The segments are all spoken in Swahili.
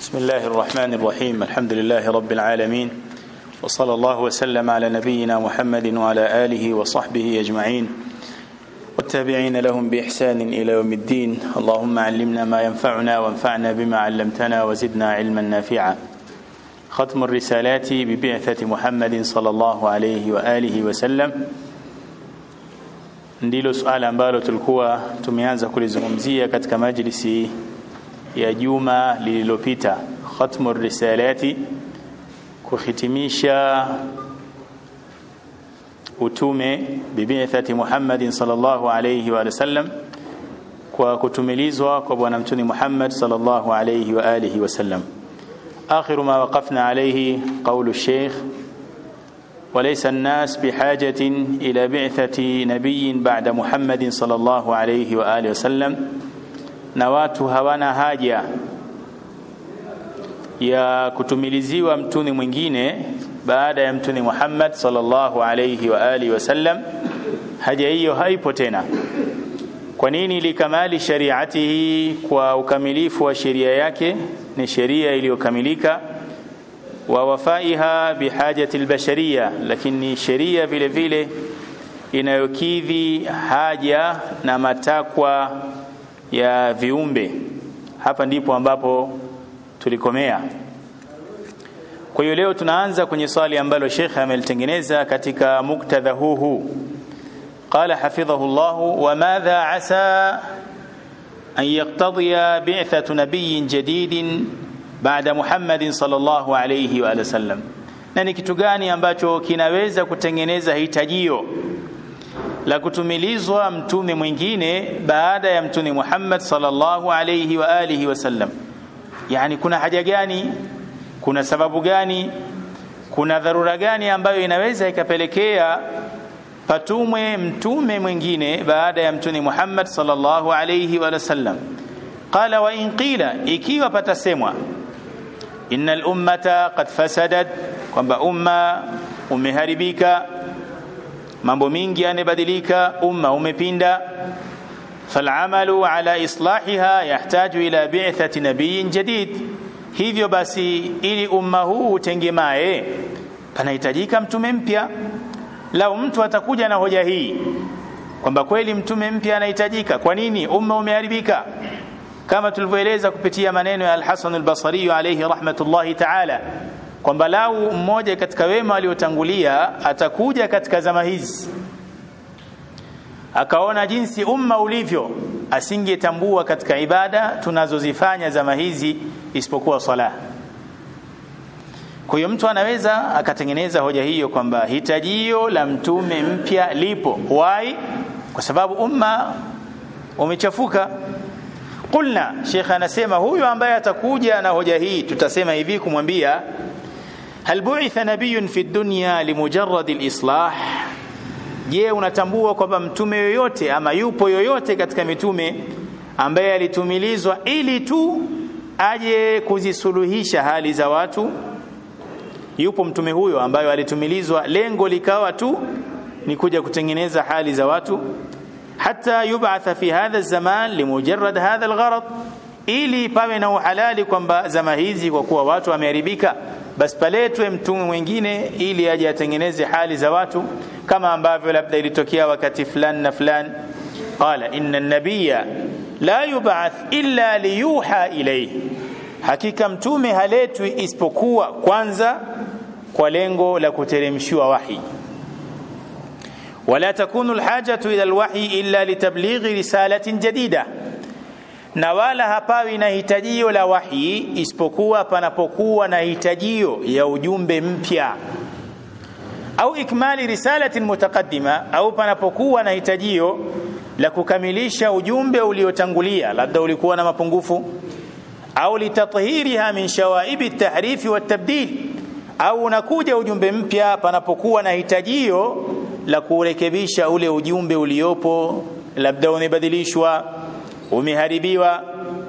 بسم الله الرحمن الرحيم الحمد لله رب العالمين وصلى الله وسلم على نبينا محمد وعلى آله وصحبه أجمعين والتابعين لهم بإحسان إلى يوم الدين اللهم علمنا ما ينفعنا وانفعنا بما علمتنا وزدنا علما نافعا ختم الرسالات ببعثة محمد صلى الله عليه وآله وسلم ndilo suala ambalo tulikuwa tumeanza kulizungumzia katika majlisi ya juma lililopita khatmu risalati kuhitimisha utume bibithati Muhammadin sallallahu alayhi wa sallam kwa kutumilizwa kwa bwana mtuni Muhammad sallallahu alayhi wa alihi wasallam آخر ما وقفنا عليه قول الشيخ وليس الناس بحاجة إلى بعثة نبي بعد محمد صلى الله عليه وآله وسلم نوات هوانا haja ya kutumiliziwa mtuni mwingine baada ya mtuni Muhammad sallallahu alayhi wa alihi wasallam haja hiyo haipo tena kwa nini likamali shariatihi kwa ukamilifu wa sheria yake ni sheria iliyokamilika wa wafaiha bihajati albashariya lakini sheria vile vile inayokidhi haja na matakwa ya viumbe hapa ndipo ambapo tulikomea kwa hiyo leo tunaanza kwenye swali ambalo Sheikh amelitengeneza katika muktadha huu huu قال حفظه الله وماذا عسى أن يقتضي بعثة نبي جديد بعد محمد صلى الله عليه وآله وسلم na ni kitu gani ambacho kinaweza kutengeneza hitajio la kutumilizwa mtume mwingine baada ya mtume Muhammad sallallahu alayhi wa alihi wasallam yani kuna haja gani kuna sababu gani kuna dharura gani ambayo inaweza ikapelekea patumwe mtume mwingine baada ya mtume Muhammad sallallahu alayhi wa sallam qala wa in qila ikiwa patasemwa innal ummata qad fasadat kwamba umma umeharibika mambo mingi yanabadilika umma umepinda falamalu ala islahiha yahtaju ila bi'thati nabiyyin jadid hivyo basi ili umma huu utengemae panahitajika mtume mpya lau mtu atakuja na hoja hii kwamba kweli mtume mpya anahitajika kwa nini umma umeharibika kama tulivyoeleza kupitia maneno ya Al-Hasan al-Basri alayhi rahmatullahi ta'ala kwamba lau mmoja katika wema waliotangulia atakuja katika zama hizi akaona jinsi umma ulivyo asingetambua katika ibada tunazozifanya zama hizi isipokuwa sala kwa hiyo mtu anaweza akatengeneza hoja hiyo kwamba hitajio la mtume mpya lipo why kwa sababu umma umechafuka qulna shekhe anasema huyu ambaye atakuja na hoja hii tutasema hivi kumwambia hal bu'itha nabiyyun fi dunya limujarrad alislah je unatambua kwamba mtume yoyote ama yupo yoyote katika mitume ambaye alitumilizwa ili tu aje kuzisuluhisha hali za watu yupo mtume huyo ambayo alitumilizwa lengo likawa tu ni kuja kutengeneza hali za watu hata yub'atha fi hadha zaman limujarrad hadha algharad ili pawe na uhalali kwamba zama hizi kwa kuwa watu wameharibika basi paletwe mtume mwingine ili aje atengeneze hali za watu kama ambavyo labda ilitokea wakati fulani na fulani qala inna an-nabiyya la yub'ath illa liyuha ilayhi hakika mtume haletwi isipokuwa kwanza kwa lengo la kuteremshiwa wahi wala takunu alhajatu ila alwahyi illa litablighi risalatin jadida na wala hapawi na hitajio la wahi isipokuwa panapokuwa na hitajio ya ujumbe mpya au ikmali risalatin mutaqaddima au panapokuwa na hitajio la kukamilisha ujumbe uliotangulia labda ulikuwa na mapungufu au litathhiriha min shawaibi at-tahrif wa at-tabdil au unakuja ujumbe mpya panapokuwa na hitajio la kurekebisha ule ujumbe uliopo labda umebadilishwa umeharibiwa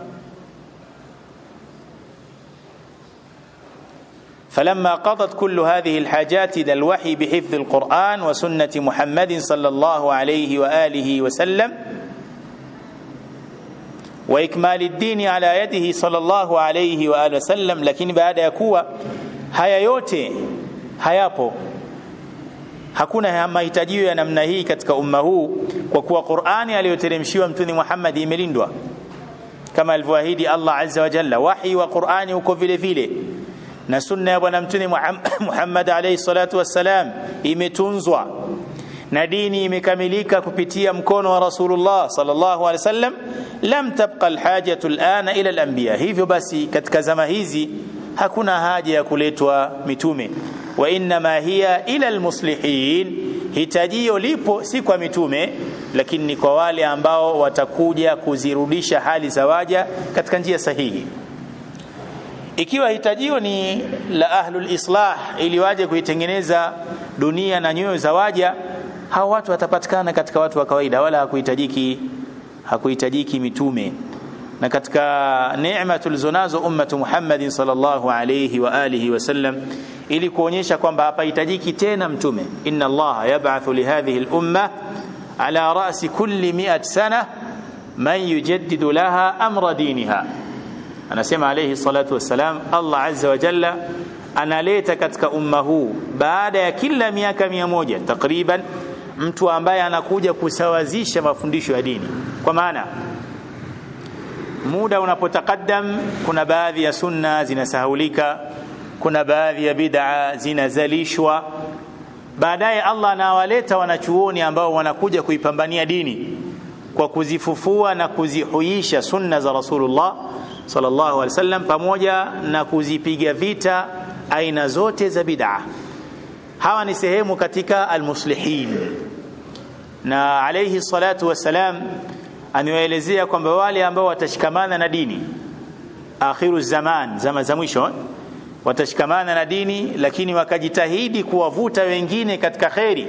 فلما قضت كل هذه الحاجات إلى الوحي بحفظ القرآن وسنة محمد صلى الله عليه وآله وسلم wa ikmali dini ala yadihi sallallahu alayhi wa alihi wasallam lakini baada ya kuwa haya yote hayapo hakuna mahitajio ya namna hii katika umma huu kwa kuwa Qur'ani aliyoteremshiwa mtume Muhammad imelindwa kama alivyoahidi Allah azza wa jalla wahi wa Qur'ani uko vile vile na sunna ya bwana mtume Muhammad alayhi salatu wassalam imetunzwa na dini imekamilika kupitia mkono wa Rasulullah sallallahu alaihi wasallam lam tabqa alhajatu alana ila alanbiya hivyo basi katika zama hizi hakuna haja ya kuletwa mitume wa inma hiya ila almuslihin hitajio lipo si kwa mitume lakini ni kwa wale ambao watakuja kuzirudisha hali za waja katika njia sahihi ikiwa hitajio ni la ahlul islah ili waje kuitengeneza dunia na nyoyo za waja hao watu watapatikana katika watu wa kawaida wala hakuhitajiki hakuhitajiki mitume na katika neema tulizonazo ummatu Muhammadin sallallahu alayhi wa alihi wasallam ili kuonyesha kwamba hapahitajiki tena mtume inna Allah yab'athu li hadhihi al-umma ala ra'si kulli mi'at sana man yujaddidu laha amra diniha anasema alayhi salatu wassalam Allah azza wa jalla analeta katika umma huu baada ya kila miaka mia moja takriban mtu ambaye anakuja kusawazisha mafundisho ya dini kwa maana muda unapotakaddam kuna baadhi ya sunna zinasahulika kuna baadhi ya bid'a zinazalishwa baadaye Allah anawaleta wanachuoni ambao wanakuja kuipambania dini kwa kuzifufua na kuzihuisha sunna za Rasulullah sallallahu alaihi wasallam pamoja na kuzipiga vita aina zote za bid'a hawa ni sehemu katika almuslihin na alayhi salatu wassalam amewaelezea kwamba wale ambao watashikamana na dini akhiru zaman zama za mwisho watashikamana na dini lakini wakajitahidi kuwavuta wengine katika kheri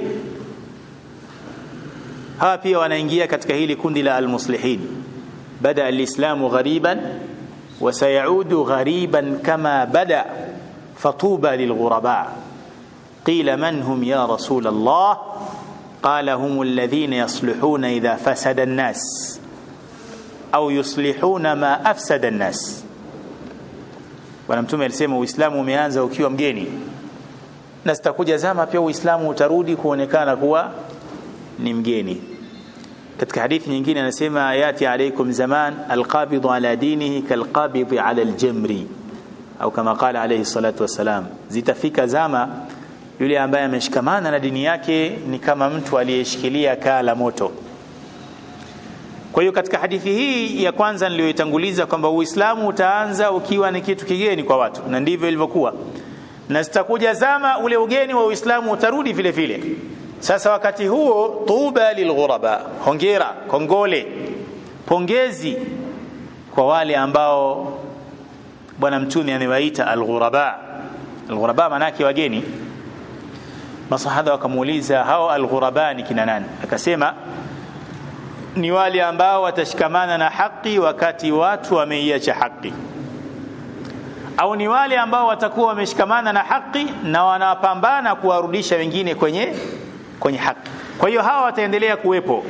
hawa pia wanaingia katika hili kundi la almuslihin bada alislamu ghariban وسيعود غريبا كما بدا فطوبى للغرباء قيل من هم يا رسول الله قال هم الذين يصلحون اذا فسد الناس au yuslihuna ma afsada nnas bwana mtume alisema uislamu umeanza ukiwa mgeni na zitakuja zama pia uislamu utarudi kuonekana kuwa ni mgeni katika hadithi nyingine anasema yati alaikum zaman alqabidhu ala dinihi kalqabidhi ala aljamri au kama qala alayhi salatu wassalam zitafika zama yule ambaye ameshikamana na dini yake ni kama mtu aliyeshikilia kaa la moto kwa hiyo katika hadithi hii ya kwanza niliyoitanguliza kwamba Uislamu utaanza ukiwa ni kitu kigeni kwa watu na ndivyo ilivyokuwa na zitakuja zama ule ugeni wa Uislamu utarudi vile vile sasa wakati huo tuba lilghuraba hongera kongole pongezi kwa wale ambao bwana mtume amewaita alghuraba alghuraba manake wageni masahaba wakamuuliza hao alghuraba ni kina nani akasema ni wale ambao watashikamana na haki wakati watu wameiacha haki au ni wale ambao watakuwa wameshikamana na haki na wanapambana kuwarudisha wengine kwenye kwenye haki kwa hiyo hawa wataendelea kuwepo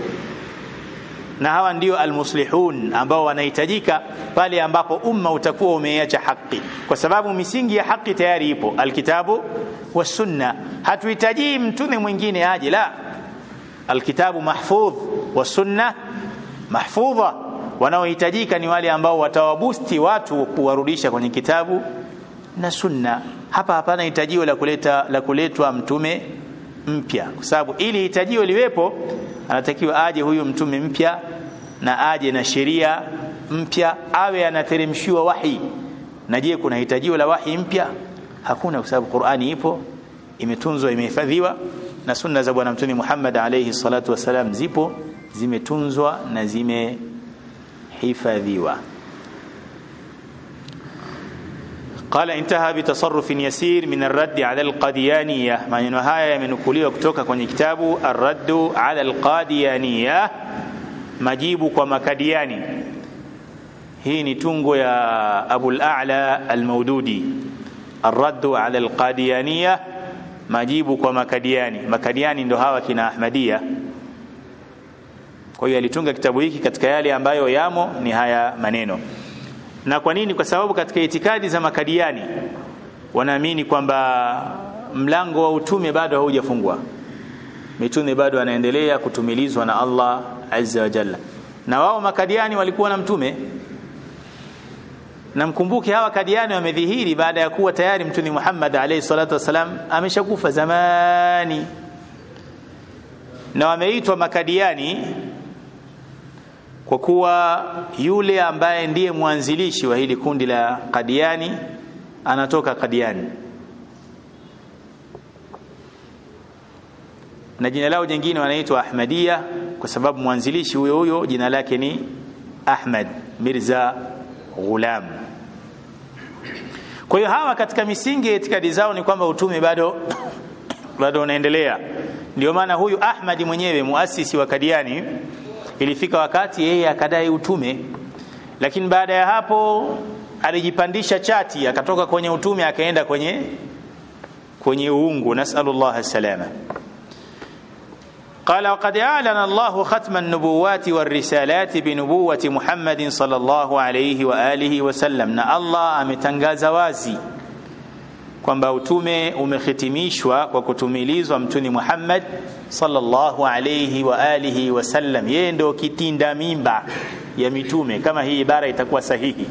na hawa ndio almuslihun ambao wanahitajika pale ambapo umma utakuwa umeiacha haki kwa sababu misingi ya haki tayari ipo alkitabu wasunna hatuhitaji mtume mwingine aje la alkitabu mahfudh wasunna mahfudha wanaohitajika ni wale ambao watawabusti watu kuwarudisha kwenye kitabu na sunna hapa hapana hitajio la kuleta la kuletwa mtume mpya kwa sababu ili hitajio liwepo anatakiwa aje huyu mtume mpya na aje na sheria mpya awe anateremshiwa wahi na je kuna hitajio la wahi mpya hakuna kwa sababu Qur'ani ipo imetunzwa imehifadhiwa na sunna za bwana mtume Muhammad alayhi salatu wasalam zipo zimetunzwa na zimehifadhiwa قال انتهى بتصرف يسير من الرد على القاديانية maneno haya yamenukuliwa kutoka kwenye kitabu الرد على القاديانية majibu kwa makadiani hii ni tungo ya Abu al-A'la al-Maududi الرد على القاديانية majibu kwa makadiani makadiani ndo hawa kina Ahmadia kwa hiyo alitunga kitabu hiki katika yale ambayo yamo ni haya maneno na kwa nini kwa sababu katika itikadi za makadiani wanaamini kwamba mlango wa utume bado haujafungwa mitume bado anaendelea kutumilizwa na Allah azza wa jalla na wao makadiani walikuwa na mtume na mkumbuke hawa kadiani wamedhihiri baada ya kuwa tayari mtume Muhammad alayhi salatu wasalam ameshakufa zamani na wameitwa makadiani kwa kuwa yule ambaye ndiye mwanzilishi wa hili kundi la Kadiani anatoka Kadiani na jina lao jingine wanaitwa Ahmadiyya kwa sababu mwanzilishi huyo huyo jina lake ni Ahmad Mirza Ghulam. Kwa hiyo hawa katika misingi ya itikadi zao ni kwamba utume bado bado unaendelea. Ndio maana huyu Ahmad mwenyewe muasisi wa Kadiani ilifika wakati yeye akadai utume, lakini baada ya hapo alijipandisha chati akatoka kwenye utume akaenda kwenye kwenye uungu. Nasalullah salama. قال وقد أعلن الله ختم النبوات والرسالات بنبوة محمد صلى الله عليه وآله وسلم na Allah ametangaza wazi kwamba utume umehitimishwa kwa kutumilizwa mtuni Muhammad sallallahu alayhi wa alihi wasallam. Yeye ndio kitinda mimba ya mitume, kama hii ibara itakuwa sahihi.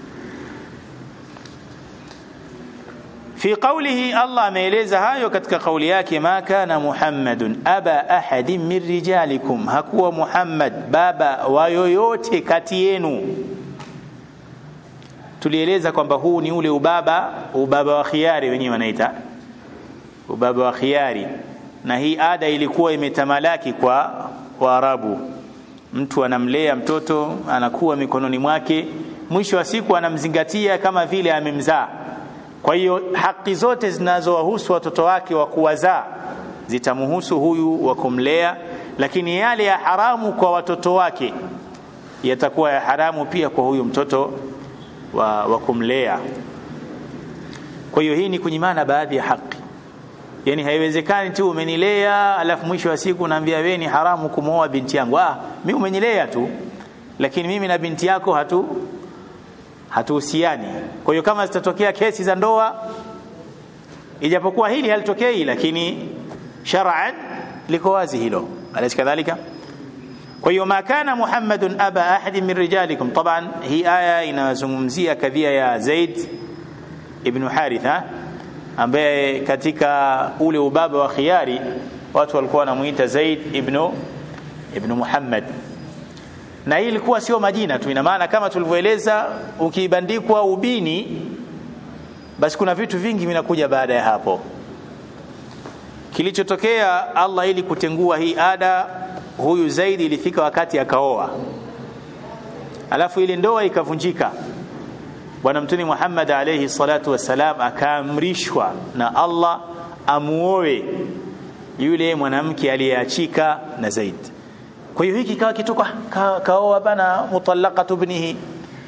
fi qawlihi Allah ameeleza hayo katika kauli yake ma kana muhammadun aba ahadin min rijalikum hakuwa muhammad baba wa yoyote kati yenu tulieleza kwamba huu ni ule ubaba ubaba wa khiari wenyewe wanaita ubaba wa khiari na hii ada ilikuwa imetamalaki kwa waarabu mtu anamlea mtoto anakuwa mikononi mwake mwisho wa siku anamzingatia kama vile amemzaa kwa hiyo haki zote zinazowahusu watoto wake wa kuwazaa zitamhusu huyu wa kumlea, lakini yale ya haramu kwa watoto wake yatakuwa ya haramu pia kwa huyu mtoto wa, wa kumlea. Kwa hiyo hii ni kunyimana baadhi ya haki. Yani haiwezekani tu umenilea alafu mwisho wa siku naambia wewe ni haramu kumwoa binti yangu. Ah, mimi umenilea tu, lakini mimi na binti yako hatu hatuhusiani. Kwa hiyo kama zitatokea kesi za ndoa, ijapokuwa hili halitokei, lakini shar'an liko wazi hilo, alaysa kadhalika? Kwa hiyo ma kana Muhammadun aba ahadin min rijalikum. Taban hii aya inazungumzia kadhia ya Zaid ibn Haritha ambaye katika ule ubaba wa khiari watu walikuwa wanamuita Zaid ibn ibn Muhammad na hii ilikuwa sio majina tu, ina maana kama tulivyoeleza, ukibandikwa ubini, basi kuna vitu vingi vinakuja baada ya hapo. Kilichotokea Allah ili kutengua hii ada, huyu Zaidi ilifika wakati akaoa, alafu ile ndoa ikavunjika. Bwana Mtume Muhammad alayhi salatu wassalam akaamrishwa na Allah amuoe yule mwanamke aliyeachika na Zaidi kwa hiyo hiki kawa kitu ka, kaoa bana mutallaqatu ibnihi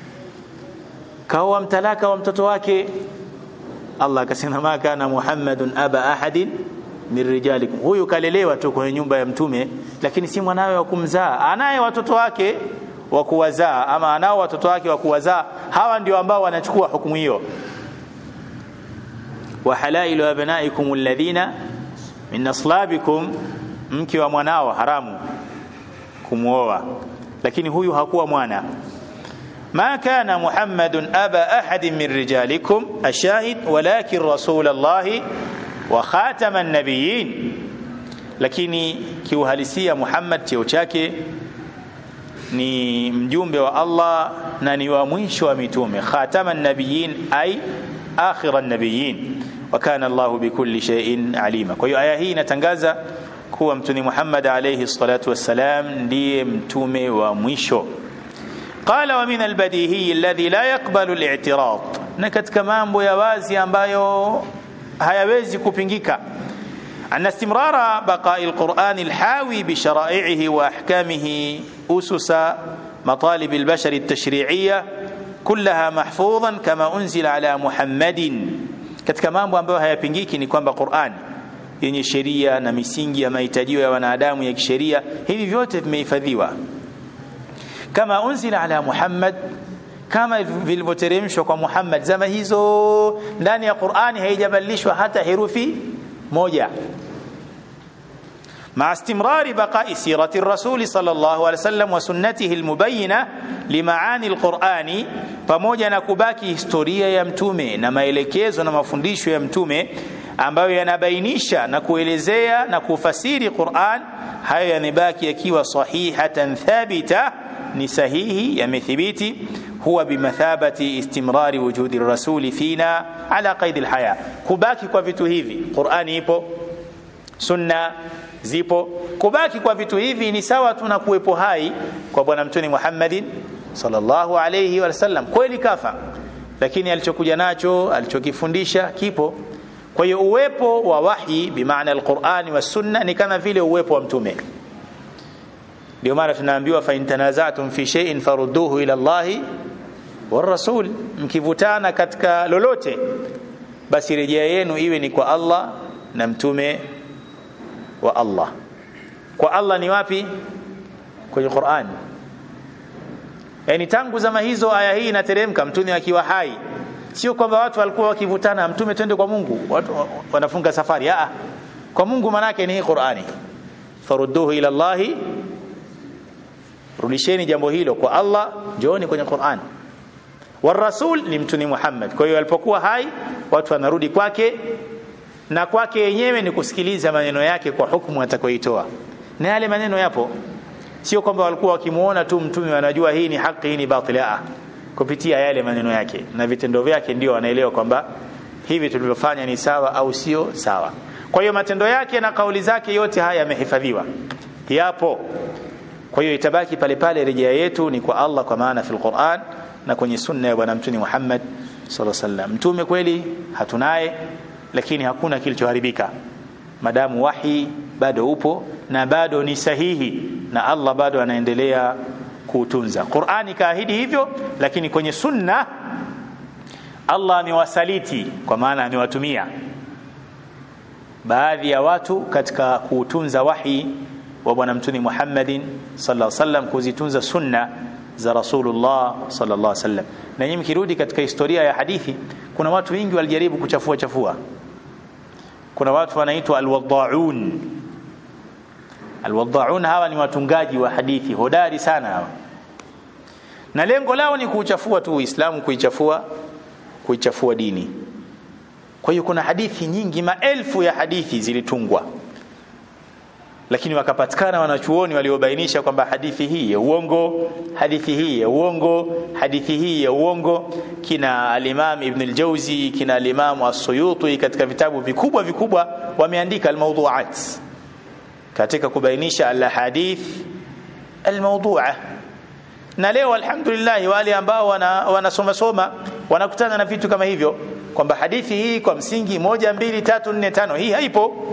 kaoa mtalaka wa mtoto wake Allah akasema ma kana Muhammadun aba ahadin min rijalikum huyu kalelewa tu kwenye nyumba ya mtume lakini si mwanawe wa kumzaa anaye watoto wake wa kuwazaa ama anao watoto wake wa kuwazaa hawa ndio ambao wanachukua hukumu hiyo wa halailu abnaikum alladhina min aslabikum mke wa mwanao haramu kumwoa lakini huyu hakuwa mwana ma kana muhammadun aba ahadin min rijalikum ashahid walakin rasul allahi wa khatama nabiyin lakini kiuhalisia muhammad cheo chake ni mjumbe wa allah na ni wa mwisho wa mitume khatama nabiyin ay akhira nabiyin wa kana allah bikulli shay'in alima kwa hiyo aya hii inatangaza kuwa mtume Muhammad alayhi salatu wassalam ndiye mtume wa mwisho qala wa min albadihi alladhi la yaqbalu al-i'tirad na katika mambo ya wazi ambayo hayawezi kupingika أن استمرار بقاء القرآن الحاوي بشرائعه وأحكامه أسس مطالب البشر التشريعية كلها محفوظا كما أنزل على محمد katika mambo ambayo hayapingiki ni kwamba Qur'an yenye sheria na misingi ya mahitajio ya wanadamu ya kisheria hivi vyote vimehifadhiwa kama unzila ala Muhammad kama vilivyoteremshwa kwa Muhammad zama hizo ndani ya Qur'ani haijabadilishwa hata herufi moja مع استمرار بقاء سيرة الرسول صلى الله عليه وسلم وسنته المبينة لمعاني القرآن pamoja na kubaki historia ya mtume na maelekezo na mafundisho ya mtume ambayo yanabainisha na kuelezea na kufasiri Qur'an hayo yanabaki yakiwa sahihatan thabita ni sahihi yamethibiti huwa bimathabati istimrari wujudi rasuli fina ala qaidi alhaya kubaki kwa vitu hivi Qur'ani ipo sunna zipo kubaki kwa vitu hivi ni sawa tu na kuwepo hai kwa bwana mtume Muhammadin sallallahu alayhi wasallam kweli kafa lakini alichokuja nacho alichokifundisha kipo kwa hiyo uwepo wa wahi bimaana alqurani wa sunna ni kama vile uwepo wa mtume ndio maana tunaambiwa fa intanazatum fi shay'in farudduhu ila Allahi war rasul mkivutana katika lolote basi rejea yenu iwe ni kwa Allah na mtume wa Allah kwa Allah ni wapi kwenye Qur'an yani tangu zama hizo aya hii inateremka mtume akiwa hai sio kwamba watu walikuwa wakivutana mtume twende kwa Mungu watu wanafunga safari a kwa Mungu manake ni hii Qur'ani farudduhu ila Allah rudisheni jambo hilo kwa Allah jooni kwenye Qur'an warasul ni mtume Muhammad kwa hiyo alipokuwa hai watu wanarudi kwake na kwake yenyewe ni kusikiliza maneno yake kwa hukumu atakayoitoa na yale maneno yapo sio kwamba walikuwa wakimuona tu mtume wanajua hii ni haki hii ni batili a kupitia yale maneno yake na vitendo vyake ndio wanaelewa kwamba hivi tulivyofanya ni sawa au sio sawa kwa hiyo matendo yake na kauli zake yote haya yamehifadhiwa yapo kwa hiyo itabaki pale pale rejea yetu ni kwa Allah kwa maana fil Qur'an na kwenye sunna ya bwana mtume Muhammad sallallahu alaihi wasallam mtume kweli hatunaye lakini hakuna kilichoharibika madamu wahi bado upo na bado ni sahihi na Allah bado anaendelea kuutunza Qur'ani kaahidi hivyo lakini kwenye sunna Allah amewasaliti kwa maana amewatumia baadhi ya watu katika kuutunza wahi wa bwana mtume Muhammadin sallallahu alaihi wasallam kuzitunza sunna za Rasulullah sallallahu alaihi wasallam na nyinyi mkirudi katika historia ya hadithi kuna watu wengi walijaribu kuchafua chafua kuna watu wanaitwa alwadhaun alwadhaun hawa ni watungaji wa hadithi hodari sana hawa na lengo lao ni kuuchafua tu Uislamu kuichafua kuichafua dini kwa hiyo kuna hadithi nyingi maelfu ya hadithi zilitungwa lakini wakapatikana wanachuoni waliobainisha kwamba hadithi hii ya uongo hadithi hii ya uongo hadithi hii ya uongo kina al-Imam Ibn al-Jawzi kina al-Imam As-Suyuti katika vitabu vikubwa vikubwa wameandika al-mawdu'at katika kubainisha al-hadith al-mawdu'a na leo alhamdulillah wale ambao wanasoma soma wanakutana na vitu kama hivyo kwamba hadithi hii kwa msingi moja mbili tatu nne tano hii haipo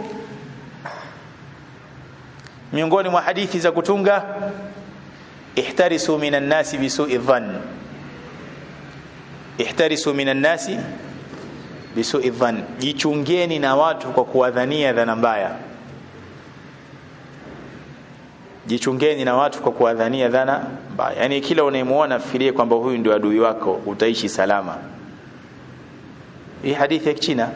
miongoni mwa hadithi za kutunga ihtarisu minan nasi bisu'i dhann ihtarisu minan nasi bisu'i dhann jichungeni na watu kwa kuwadhania dhana mbaya jichungeni na watu kwa kuwadhania dhana mbaya yani kila unayemuona fikirie kwamba huyu ndio adui wako utaishi salama hii hadithi ya Kichina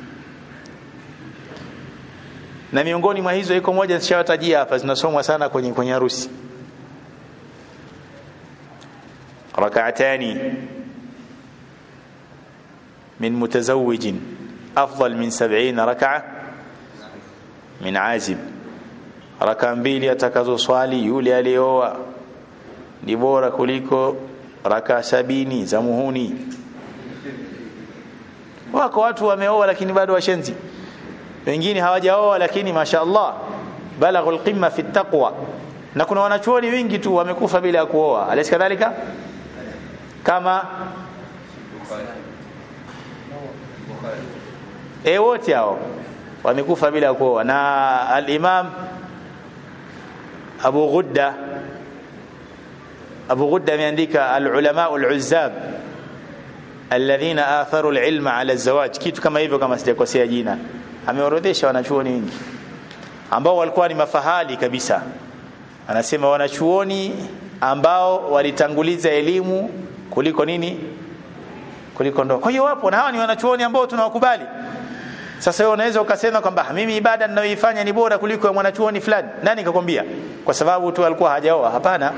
na miongoni mwa hizo iko moja nishawatajia hapa zinasomwa sana kwenye kwenye harusi rak'atani min mutazawwijin afdal min 70 rak'a min azib raka mbili atakazo swali yule aliyeoa ni bora kuliko raka sabini za muhuni wako watu wameoa lakini bado washenzi wengine hawajaoa lakini mashaallah balaghul qimma fi taqwa na kuna wanachuoni wengi tu wamekufa bila kuoa alaysa kadhalika kama e wote hao wamekufa bila kuoa na al-Imam Abu Ghudda Abu Ghudda ameandika al-ulama al-uzzab alladhina atharu al-ilma ala az-zawaj kitu kama hivyo kama sijakosea jina ameorodhesha wanachuoni wengi ambao walikuwa ni mafahali kabisa anasema wanachuoni ambao walitanguliza elimu kuliko nini kuliko ndoa kwa hiyo wapo na hawa ni wanachuoni ambao tunawakubali sasa wewe unaweza ukasema kwamba mimi ibada ninayoifanya ni bora kuliko ya mwanachuoni fulani nani kakwambia kwa sababu tu alikuwa hajaoa hapana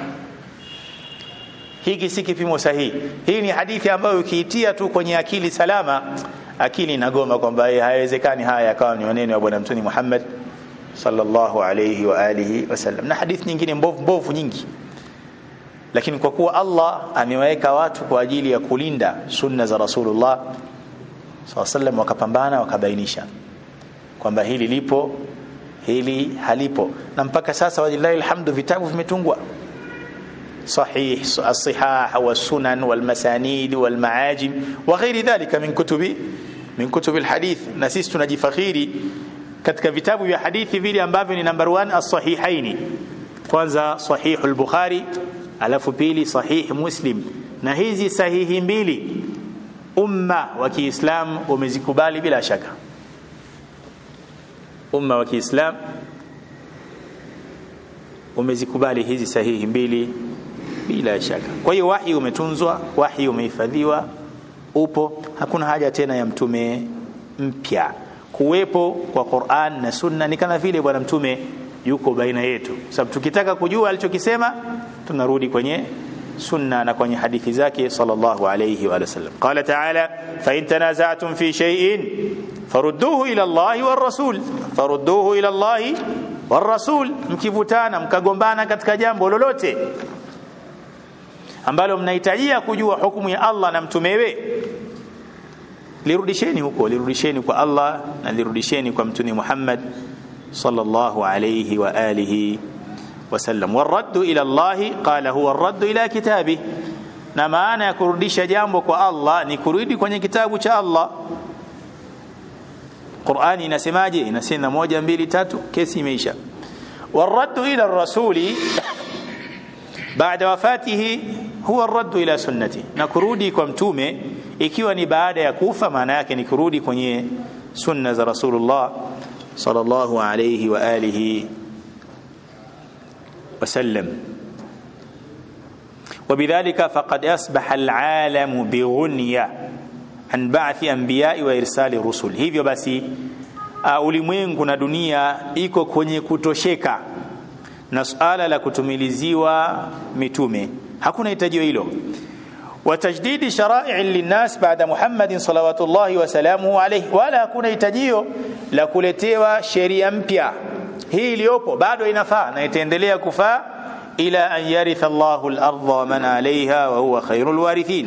hiki si kipimo sahihi hii ni hadithi ambayo ukiitia tu kwenye akili salama akili inagoma kwamba haiwezekani haya yakawa ni maneno ya bwana mtume Muhammad sallallahu alayhi wa alihi wasallam na hadithi nyingine mbovu mbovu nyingi lakini kwa kuwa Allah amewaweka watu kwa ajili ya kulinda sunna za Rasulullah sallallahu sallam wakapambana wakabainisha kwamba hili lipo hili halipo na mpaka sasa wajillahi alhamdu vitabu vimetungwa صحيح الصحاح والسنن والمسانيد والمعاجم وغير ذلك من كتب من كتب الحديث na sisi tunajifakhiri katika vitabu vya hadithi vile ambavyo ni number 1 as-sahihaini kwanza sahih al-bukhari alafu pili sahih muslim na hizi sahihi mbili umma wa Kiislamu umezikubali bila shaka umma wa Kiislamu umezikubali hizi sahihi mbili bila shaka kwa hiyo wahi umetunzwa wahi umehifadhiwa upo hakuna haja tena ya mtume mpya kuwepo kwa Qur'an na Sunna ni kama vile bwana mtume yuko baina yetu sababu tukitaka kujua alichokisema tunarudi kwenye sunna na kwenye hadithi zake sallallahu alayhi wa sallam qala ta'ala fa in tanaza'tum fi shay'in farudduhu ila Allah war rasul farudduhu ila Allah war rasul mkivutana mkagombana katika jambo lolote ambalo mnahitajia kujua hukumu ya Allah na mtumewe lirudisheni huko lirudisheni kwa Allah na lirudisheni kwa mtume Muhammad sallallahu alayhi wa alihi wasallam waraddu ila Allah qala huwa arraddu ila kitabi na maana ya kurudisha jambo kwa Allah ni kurudi kwenye kitabu cha Allah Qur'ani inasemaje inasema moja mbili tatu kesi imeisha waraddu ila rasuli baada wafatihi huwa raddu ila sunnati na kurudi kwa mtume ikiwa ni baada ya kufa maana yake ni kurudi kwenye sunna za rasulullah sallallahu alayhi wa alihi wasallam وبذلك فقد أصبح العالم بغنية عن بعث أنبياء وإرسال الرسل hivyo basi uh, ulimwengu na dunia iko kwenye kutosheka na suala la kutumiliziwa mitume hakuna hitajio hilo وتجديد شرائع للناس بعد محمد صلوات الله وسلامه عليه wala hakuna hitajio la kuletewa sheria mpya hii iliyopo bado inafaa na itaendelea kufaa ila an yaritha Allahu al-ardha wa man 'alayha wa huwa khairul warithin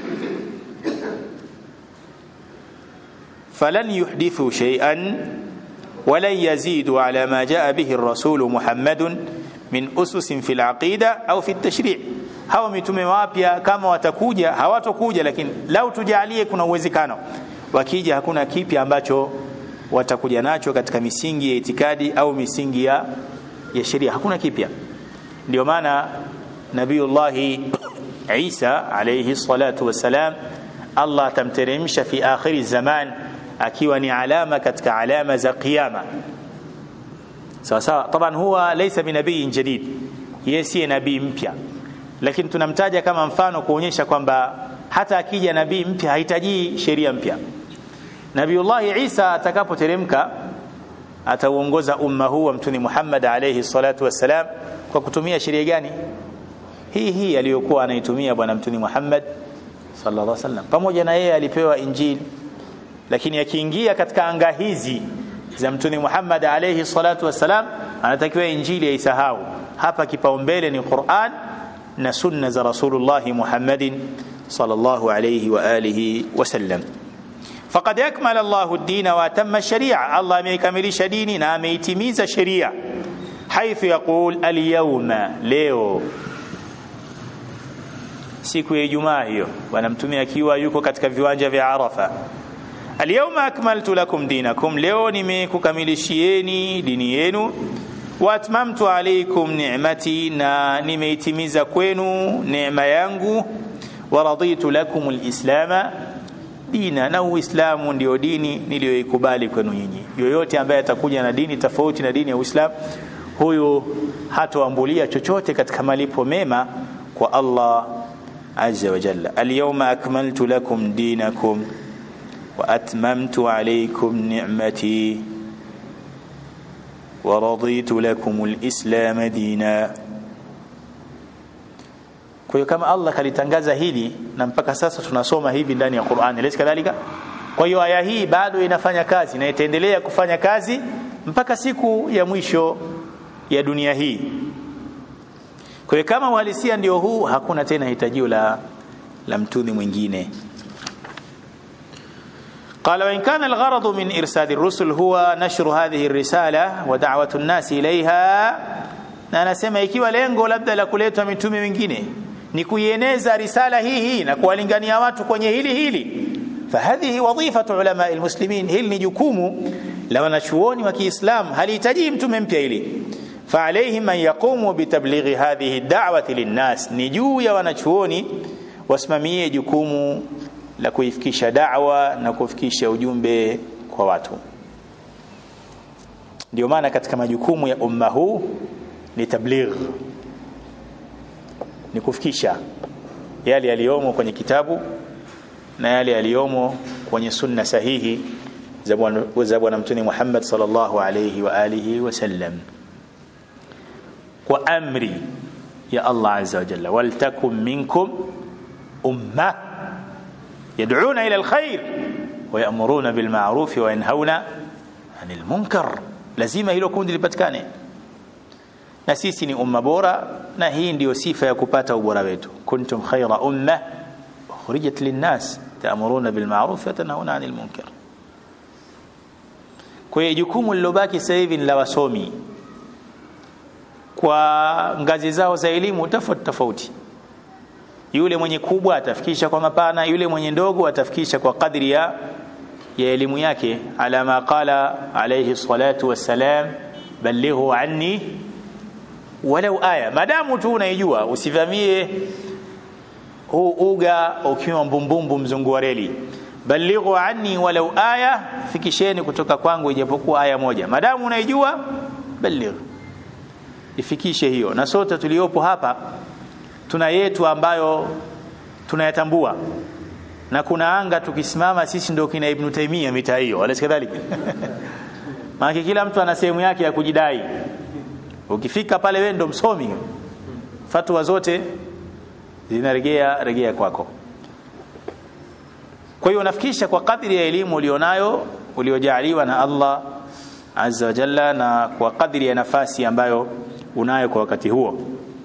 falan yuhdithu shay'an ولن يزيدوا على ما جاء به الرسول محمد من أسس في العقيدة أو في التشريع hawa mitume wapya kama watakuja hawatokuja lakini lau tujalie kuna uwezekano wakija hakuna kipya ambacho watakuja nacho katika misingi ya itikadi au misingi ya, ya sheria hakuna kipya ndio maana nabiyullahi Isa alayhi salatu wassalam Allah atamteremsha fi akhiri zaman akiwa ni alama katika alama za kiyama sawa sawa taban huwa laysa binabii jadid yeye si nabii mpya lakini tunamtaja kama mfano kuonyesha kwamba hata akija nabii mpya hahitaji sheria mpya Nabiullahi Isa atakapoteremka atauongoza umma huu wa mtume Muhammad alayhi salatu wassalam kwa kutumia sheria gani hii hii aliyokuwa anaitumia bwana mtume Muhammad sallallahu alaihi wasallam pamoja na yeye alipewa injili lakini akiingia katika anga hizi za mtume Muhammad alayhi salatu wassalam anatakiwa injili aisahau hapa kipaumbele ni Qur'an na sunna za Rasulullah Muhammadin sallallahu alayhi wa alihi wasallam faqad akmala Allah ad-din wa atamma ash-shari'a Allah ameikamilisha dini na ameitimiza sheria haithu yaqul al-yawma leo siku ya Ijumaa hiyo bwana mtume akiwa yuko katika viwanja vya Arafa Al-yawma akmaltu lakum dinakum leo nimekukamilishieni dini yenu wa atmamtu alaykum ni'mati na nimeitimiza kwenu neema yangu wa raditu lakum al-islama dina na uislamu ndio dini niliyoikubali kwenu nyinyi yoyote ambaye atakuja na dini tofauti na dini ya uislamu huyu hatoambulia chochote katika malipo mema kwa Allah azza wa jalla alyawma akmaltu lakum dinakum wa atmamtu alaykum ni'mati wa raditu lakum alislam dina kwa hiyo kama Allah kalitangaza hili na mpaka sasa tunasoma hivi ndani ya Qur'an lesi kadhalika kwa hiyo aya hii bado inafanya kazi na itaendelea kufanya kazi mpaka siku ya mwisho ya dunia hii kwa hiyo kama uhalisia ndio huu hakuna tena hitajio la la mtuni mwingine قال وإن كان الغرض من إرسال الرسل هو نشر هذه الرسالة ودعوة الناس إليها na anasema ikiwa lengo labda la kuletwa mitume wengine ni kuieneza risala hii hii na kuwalingania watu kwenye hili hili fahadhihi wadhifatu ulama almuslimin hili ni jukumu la wanachuoni wa Kiislamu halihitaji mtume mpya hili فعليهم أن يقوموا بتبليغ هذه الدعوة للناس نجو يا wanachuoni wasimamie jukumu la kuifikisha da'wa na kufikisha ujumbe kwa watu ndio maana katika majukumu ya umma huu ni tabligh ni kufikisha yale yaliyomo kwenye kitabu na yale yaliyomo kwenye sunna sahihi za bwana mtume Muhammad sallallahu alayhi wa alihi wasallam kwa amri ya Allah azza wa jalla waltakum minkum umma yad'una ila alkhair wa ya'muruna bil ma'ruf wa yanhauna 'anil munkar lazima hilo kundi lipatikane na sisi ni umma bora na hii ndiyo sifa ya kupata ubora wetu kuntum khayra umma ukhrijat linnas ta'muruna bil ma'ruf wa tanhauna 'anil munkar kwa hiyo jukumu lilobaki sasa hivi ni la wasomi kwa ngazi zao za elimu tofauti tofauti yule mwenye kubwa atafikisha kwa mapana yule mwenye ndogo atafikisha kwa kadri ya ya elimu yake ala ma qala alayhi salatu wassalam ballighu anni walau aya madamu tu unaijua usivamie huu uga ukiwa mbumbumbu mzungu wa reli ballighu anni walau aya fikisheni kutoka kwangu ijapokuwa aya moja madamu unaijua balligh ifikishe hiyo na sote tuliopo hapa tuna yetu ambayo tunayatambua na kuna anga tukisimama sisi ndio kina Ibn Taymiyyah mitaa hiyo alikadhalika maana kila mtu ana sehemu yake ya kujidai ukifika pale wewe ndo msomi fatwa zote zinarejea rejea kwako kwa hiyo unafikisha kwa kadri ya elimu ulionayo uliojaliwa na Allah azza wa jalla na kwa kadri ya nafasi ambayo unayo kwa wakati huo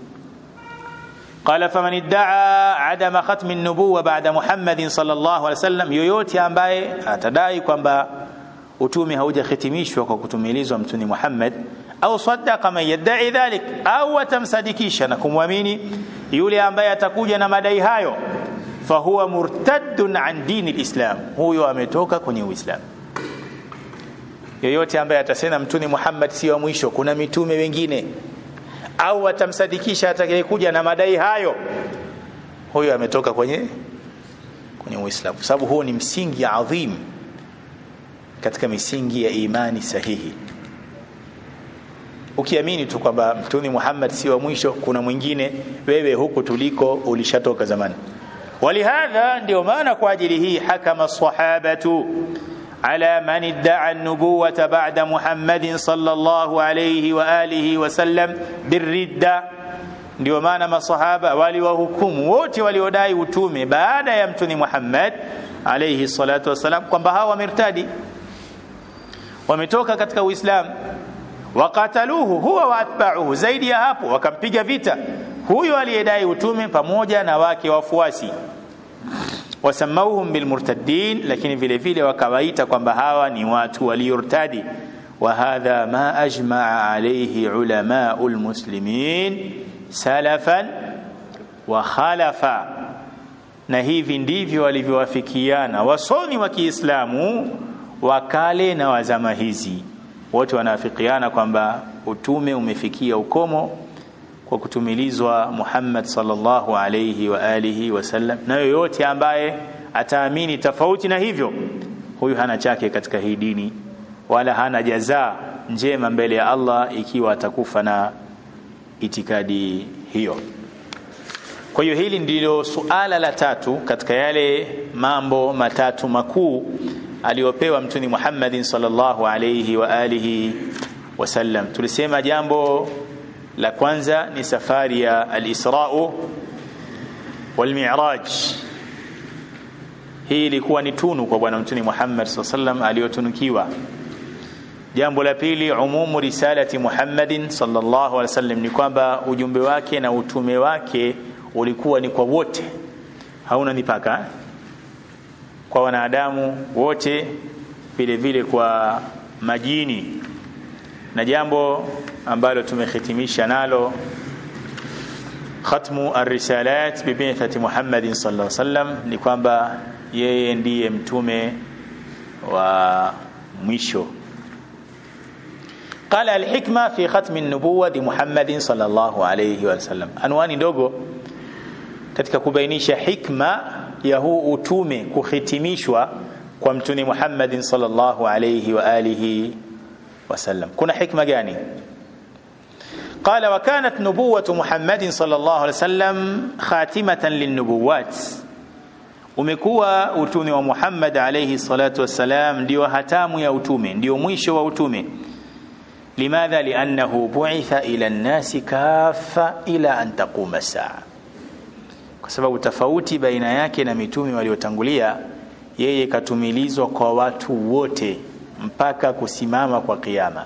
قال فمن ادعى عدم ختم النبوة بعد محمد صلى الله عليه وسلم yoyote ambaye atadai kwamba utume haujahitimishwa kwa kutumilizwa mtuni Muhammad au saddaqa man yad'i dhalik au atamsadikisha na kumwamini yule ambaye atakuja na madai hayo fahuwa murtaddun an dini alislam huyo ametoka kwenye uislamu yoyote ambaye atasema mtuni Muhammad si wa mwisho kuna mitume wengine au atamsadikisha atakayekuja na madai hayo huyo ametoka kwenye kwenye Uislamu sababu huo ni msingi adhim katika misingi ya imani sahihi ukiamini tu kwamba mtume Muhammad si wa mwisho kuna mwingine wewe huku tuliko ulishatoka zamani walihadha ndio maana kwa ajili hii hakama sahabatu على من ادعى النبوة بعد محمد صلى الله عليه وآله وسلم بالردة ndio maana masahaba waliwahukumu wote waliodai utume baada ya mtuni Muhammad alayhi salatu wasalam kwamba hawa wamertadi wametoka katika Uislamu wakataluhu huwa wa atba'uhu zaidi ya hapo wakampiga vita huyo aliyedai utume pamoja na wake wafuasi wasamauhum bilmurtaddin lakini vile vile wakawaita kwamba hawa ni watu waliortadi wa hadha ma ajmaa alayhi ulamau lmuslimin salafan wa khalafa na hivi ndivyo walivyowafikiana wasomi wa Kiislamu wa kale na wa zama hizi wote wanaafikiana kwamba utume umefikia ukomo kwa kutumilizwa Muhammad sallallahu alayhi wa alihi wasallam, na yoyote ambaye ataamini tofauti na hivyo, huyu hana chake katika hii dini, wala hana jazaa njema mbele ya Allah ikiwa atakufa na itikadi hiyo. kwa hiyo hili ndilo suala la tatu katika yale mambo matatu makuu aliyopewa mtuni Muhammadin sallallahu alayhi wa alihi wasallam tulisema jambo la kwanza ni safari ya al-Isra wal Mi'raj hii ilikuwa ni tunu kwa bwana mtuni Muhammad sallallahu alayhi wasallam aliyotunukiwa jambo la pili umumu risalati Muhammadin sallallahu alaihi wasallam ni kwamba ujumbe wake na utume wake ulikuwa ni kwa wote hauna mipaka kwa wanadamu wote vile vile kwa majini na jambo ambalo tumehitimisha nalo khatmu ar-risalat bi bi'thati Muhammadin sallallahu alaihi wasallam ni kwamba yeye ndiye mtume wa mwisho قال الحكمة في ختم النبوة محمد صلى الله عليه وسلم anwani ndogo katika kubainisha hikma ya huu utume kuhitimishwa kwa mtume Muhammad sallallahu alayhi wa alihi wasallam kuna hikma gani قال وكانت نبوة محمد صلى الله عليه وسلم خاتمة للنبوات umekuwa utume wa Muhammad alayhi salatu wassalam ndio hatamu ya utume ndio mwisho wa utume لماذا لأنه بعث إلى الناس كافة إلى أن تقوم الساعة kwa sababu tofauti baina yake na mitume waliotangulia yeye katumilizwa kwa watu wote mpaka kusimama kwa kiyama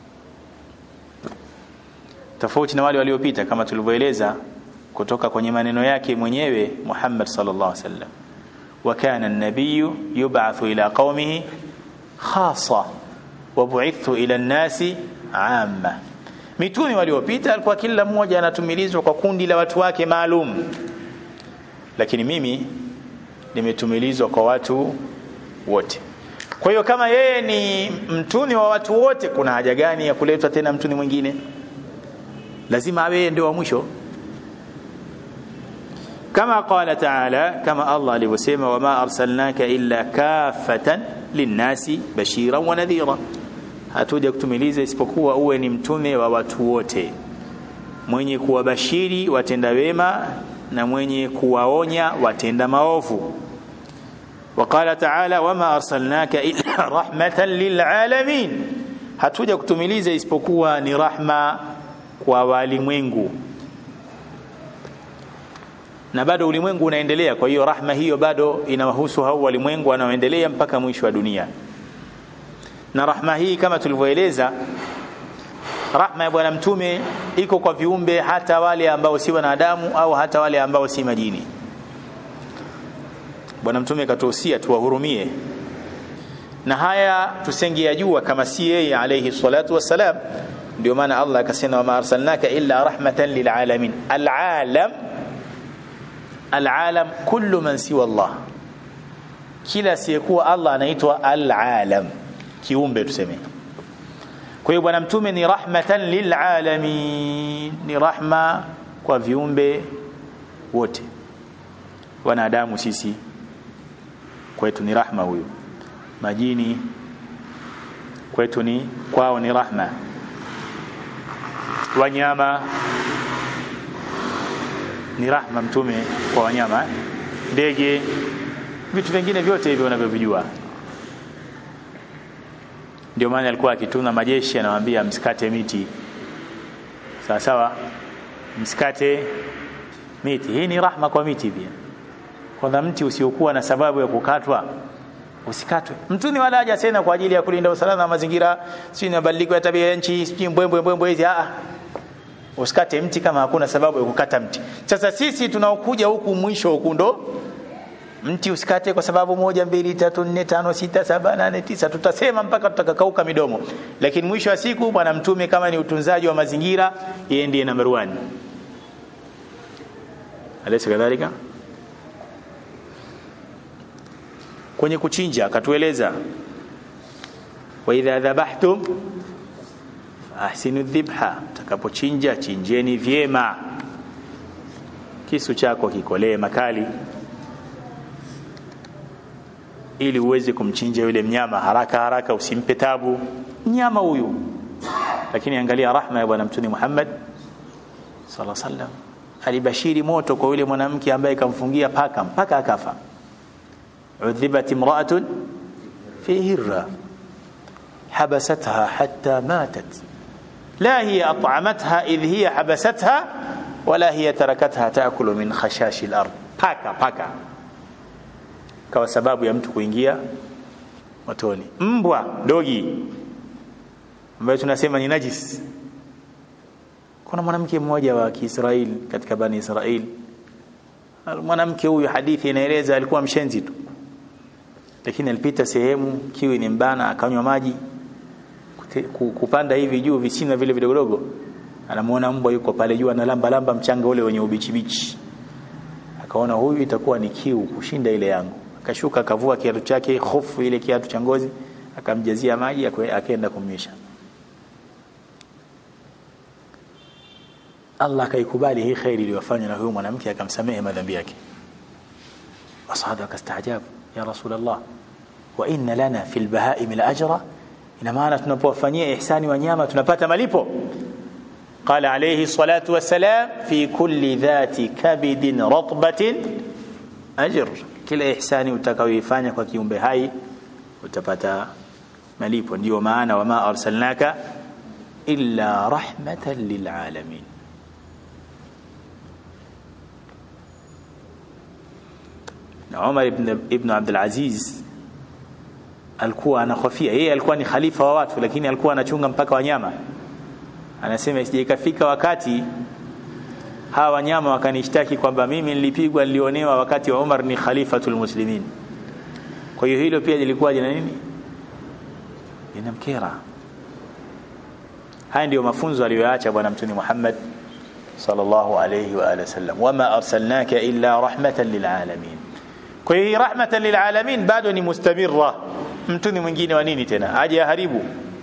tofauti na wale waliopita kama tulivyoeleza kutoka kwenye maneno yake mwenyewe Muhammad sallallahu alaihi wasallam wa kana an-nabiyyu yub'athu ila qaumihi khassa wa bu'ithu ila an-nasi amma mitume waliopita alikuwa kila mmoja anatumilizwa kwa kundi la watu wake maalum lakini mimi nimetumilizwa kwa watu wote kwa hiyo kama yeye ni mtuni wa watu wote kuna haja gani ya kuletwa tena mtuni mwingine lazima awe ndio wa mwisho kama qala taala kama Allah alivyosema wama arsalnaka illa kafatan linnasi bashiran wa nadhira hatuja kutumiliza isipokuwa uwe ni mtume wa watu wote mwenye kuwabashiri watenda wema na mwenye kuwaonya watenda maovu وقال تعالى وما أرسلناك إلا رحمة للعالمين hatuja kutumiliza isipokuwa ni rahma kwa walimwengu na bado ulimwengu unaendelea kwa hiyo rahma hiyo bado inawahusu hao walimwengu wanaoendelea mpaka mwisho wa dunia na rahma hii kama tulivyoeleza rahma ya bwana mtume iko kwa viumbe hata wale ambao si wanadamu au hata wale ambao si majini bwana mtume katuhusia tuwahurumie na haya tusengeyajua kama si yeye alayhi salatu wassalam ndio maana Allah akasema wama arsalnaka illa rahmatan lilalamin alalam alalam kullu man siwa Allah kila asiyekuwa Allah anaitwa alalam kiumbe tuseme kwa hiyo bwana mtume ni rahmatan lilalamin ni rahma kwa viumbe wote wanadamu sisi kwetu ni rahma huyu majini kwetu ni kwao ni rahma wanyama ni rahma mtume kwa wanyama ndege vitu vingine vyote hivyo unavyovijua ndio maana alikuwa akituna majeshi anawaambia msikate miti sawa sawa msikate miti hii ni rahma kwa miti pia kwanza mti usiokuwa na sababu ya kukatwa usikatwe mtuni wala haja tena kwa ajili ya kulinda usalama wa mazingira si mabadiliko ya tabia ya nchi si mbwembwe mbwembwe hizi a usikate mti kama hakuna sababu ya kukata mti sasa sisi tunaokuja huku mwisho huku ndo mti usikate kwa sababu moja mbili tatu nne tano sita saba nane tisa tutasema mpaka tutakakauka midomo lakini mwisho wa siku bwana mtume kama ni utunzaji wa mazingira yeye ndiye number 1 alaysa kadhalika kwenye kuchinja akatueleza wa idha dhabahtum ahsinu dhibha takapochinja chinjeni vyema kisu chako kikolee makali ili uweze kumchinja yule mnyama haraka haraka usimpe tabu mnyama huyu lakini angalia rahma ya bwana mtume Muhammad sallallahu alaihi wasallam alibashiri moto kwa yule mwanamke ambaye kamfungia paka mpaka akafa udhibat imra'atun fi hirra habasatha hatta matat la hiya at'amatha idh hiya habasatha wala hiya tarakatha taakulu min khashashi al-ard paka paka kwa sababu ya mtu kuingia motoni mbwa dogi ambaye tunasema ni najis kuna mwanamke mmoja wa Kiisraeli katika bani Israeli mwanamke huyu hadithi inaeleza alikuwa mshenzi tu lakini alipita sehemu kiwi ni mbana akanywa maji kupanda hivi juu visina vile vidogodogo anamuona mbwa yuko pale juu analamba lamba mchanga ule wenye ubichi bichi akaona huyu itakuwa ni kiu kushinda ile yangu akashuka akavua kiatu chake hofu ile kiatu cha ngozi akamjazia maji akaenda kumnyesha Allah akaikubali hii khairi iliyofanywa na huyu mwanamke akamsamehe madhambi yake wasahaba akastaajabu ya rasulullah wa inna lana fil bahaim la ajra ina maana tunapowafanyia ihsani wanyama tunapata malipo قال عليه الصلاة والسلام في كل ذات كبد رطبة أجر kila ihsani utakayoifanya kwa kiumbe hai utapata malipo ndio maana wama arsalnaka illa rahmatan lilalamin na Umar ibn, ibn Abdul Aziz alikuwa anahofia yeye alikuwa ni khalifa wa watu lakini alikuwa anachunga mpaka wanyama anasema isije ikafika wakati hawa wanyama wakanishtaki kwamba mimi nilipigwa nilionewa wakati wa Umar ni khalifatul muslimin kwa hiyo hilo pia lilikuwa jina nini linamkera haya ndio mafunzo aliyoacha bwana mtume Muhammad sallallahu alayhi wa alihi wasallam wama arsalnaka illa rahmatan lilalamin kwa hiyo rahmatan lilalamin bado ni mustamirra mtume mwingine wa nini tena aje haribu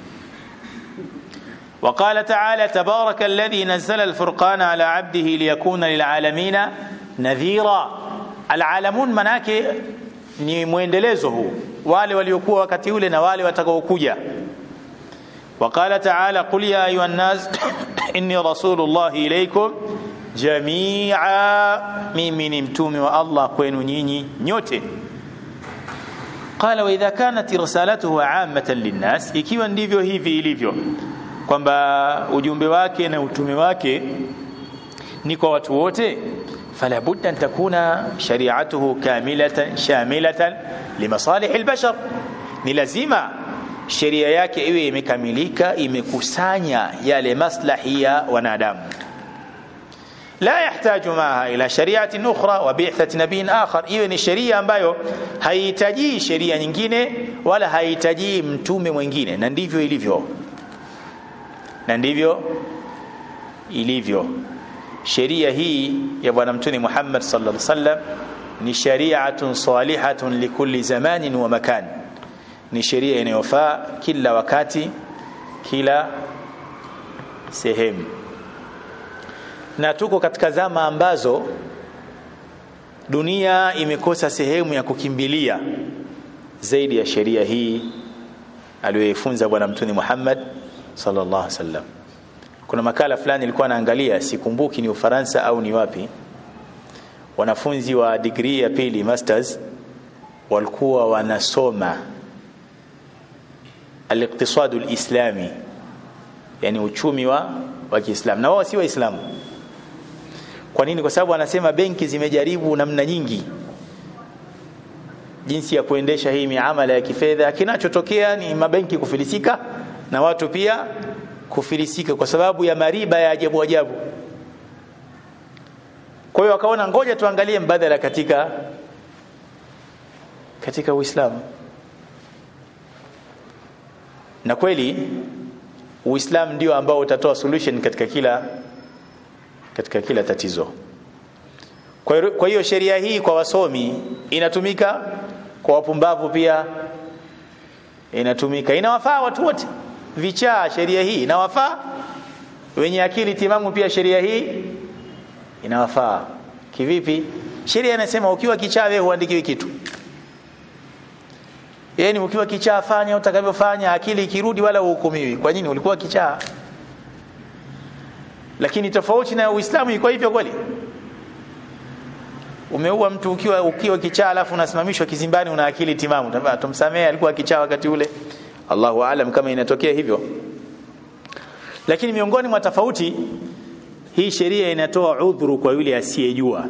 وقال تعالى تبارك الذي نزل الفرقان على عبده ليكون للعالمين نذيرا العالمون manake ni muendelezo huu wale waliokuwa wakati ule na wale watakaokuja وقال تعالى قل يا ايها الناس اني رسول الله اليكم جميعا mimi ni mtume wa Allah kwenu nyinyi nyote قال واذا كانت رسالته عامه للناس ikiwa ndivyo hivi ilivyo kwamba ujumbe wake na utume wake ni kwa watu wote fala budda an takuna shari'atuhu kamilatan shamilatan limasalih albashar ni lazima sheria yake iwe imekamilika imekusanya yale maslahi ya wanadamu la yahtaju maha ila shari'atin ukhra wa bi'thati nabiyyin akhar iwe ni sheria ambayo haihitaji sheria nyingine wala haihitaji mtume mwingine na ndivyo ilivyo na ndivyo ilivyo sheria hii ya bwana mtume Muhammad sallallahu alaihi wasallam ni shari'atun salihatun likulli zamanin wa makan ni sheria inayofaa kila wakati kila sehemu na tuko katika zama ambazo dunia imekosa sehemu ya kukimbilia zaidi ya sheria hii aliyoifunza bwana mtume Muhammad sallallahu alaihi wasallam kuna makala fulani ilikuwa naangalia sikumbuki ni Ufaransa au ni wapi wanafunzi wa degree ya pili masters walikuwa wanasoma al-iqtisadu al-islami yani uchumi wa wa Kiislamu na wao si waislamu kwa nini kwa sababu wanasema benki zimejaribu namna nyingi jinsi ya kuendesha hii miamala ya kifedha kinachotokea ni mabenki kufilisika na watu pia kufilisika kwa sababu ya mariba ya ajabu ajabu kwa hiyo wakaona ngoja tuangalie mbadala katika katika Uislamu na kweli Uislamu ndio ambao utatoa solution katika kila katika kila tatizo kwa hiyo sheria hii kwa wasomi inatumika kwa wapumbavu pia inatumika inawafaa watu wote vichaa sheria hii inawafaa wenye akili timamu pia sheria hii inawafaa kivipi sheria inasema ukiwa kichaa wewe huandikiwi kitu yani ukiwa kichaa fanya utakavyofanya akili ikirudi wala uhukumiwi kwa nini ulikuwa kichaa lakini tofauti na uislamu iko hivyo kweli umeua mtu ukiwa ukiwa kichaa alafu unasimamishwa kizimbani una akili timamu Tabaa, tumsamehe alikuwa kichaa wakati ule Allahu aalam kama inatokea hivyo lakini miongoni mwa tofauti hii sheria inatoa udhuru kwa yule asiyejua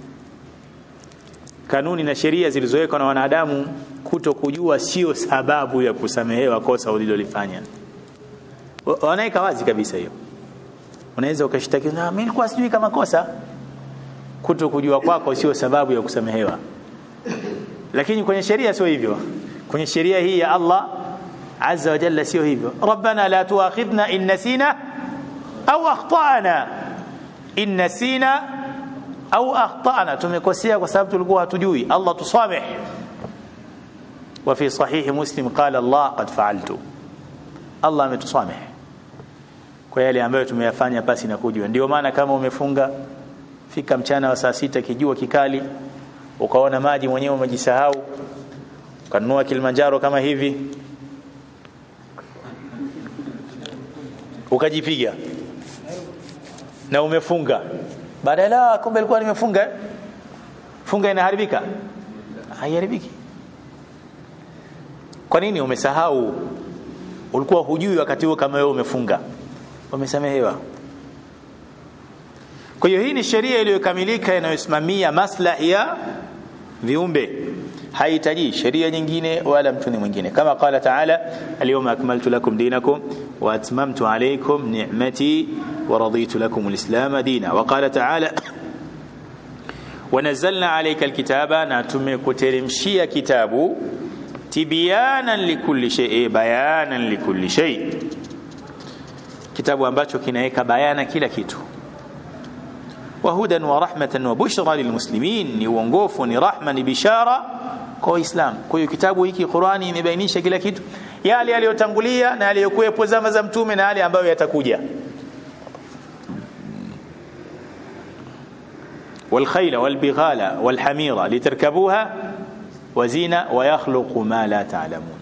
kanuni na sheria zilizowekwa na wanadamu kuto kujua sio sababu ya kusamehewa kosa ulilolifanya wanaika wazi kabisa hiyo unaweza ukashtaki na mimi nilikuwa sijui kama kosa kuto kujua kwako sio sababu ya kusamehewa lakini kwenye sheria sio hivyo kwenye sheria hii ya Allah azza wa jalla sio hivyo rabbana la tuakhidhna in nasina au akhtana in nasina au akhtana tumekosea kwa sababu tulikuwa hatujui Allah tusameh wa fi sahih muslim qala Allah qad fa'altu Allah ametusameh kwa yale ambayo tumeyafanya pasi na kujua ndio maana kama umefunga fika mchana wa saa sita kijua kikali ukaona maji mwenyewe umejisahau ukanunua Kilimanjaro kama hivi ukajipiga na umefunga baadaye la kumbe alikuwa nimefunga funga inaharibika haiharibiki kwa nini umesahau ulikuwa hujui wakati huo kama wewe umefunga umesamehewa kwa hiyo hii ni sheria iliyokamilika inayosimamia maslahi ya viumbe haihitaji sheria nyingine wala mtuni mwingine kama qala taala alyawma akmaltu lakum dinakum wa atmamtu alaykum ni'mati wa raditu lakum alislam dina wa qala taala ونزلنا عليك الكتاب na tumekuteremshia kitabu tibyanan likulli shay bayanan likulli shay kitabu ambacho kinaweka bayana kila kitu wahudan wa rahmatan wa bushra lilmuslimin ni uongofu ni rahma ni bishara kwa Uislamu. Kwa hiyo kitabu hiki Qurani imebainisha kila kitu, yale yaliyotangulia na yaliyokuwepo zama za mtume na yale ambayo yatakuja. والخيل والبغال والحمير لتركبوها وزينة ويخلق ما لا تعلمون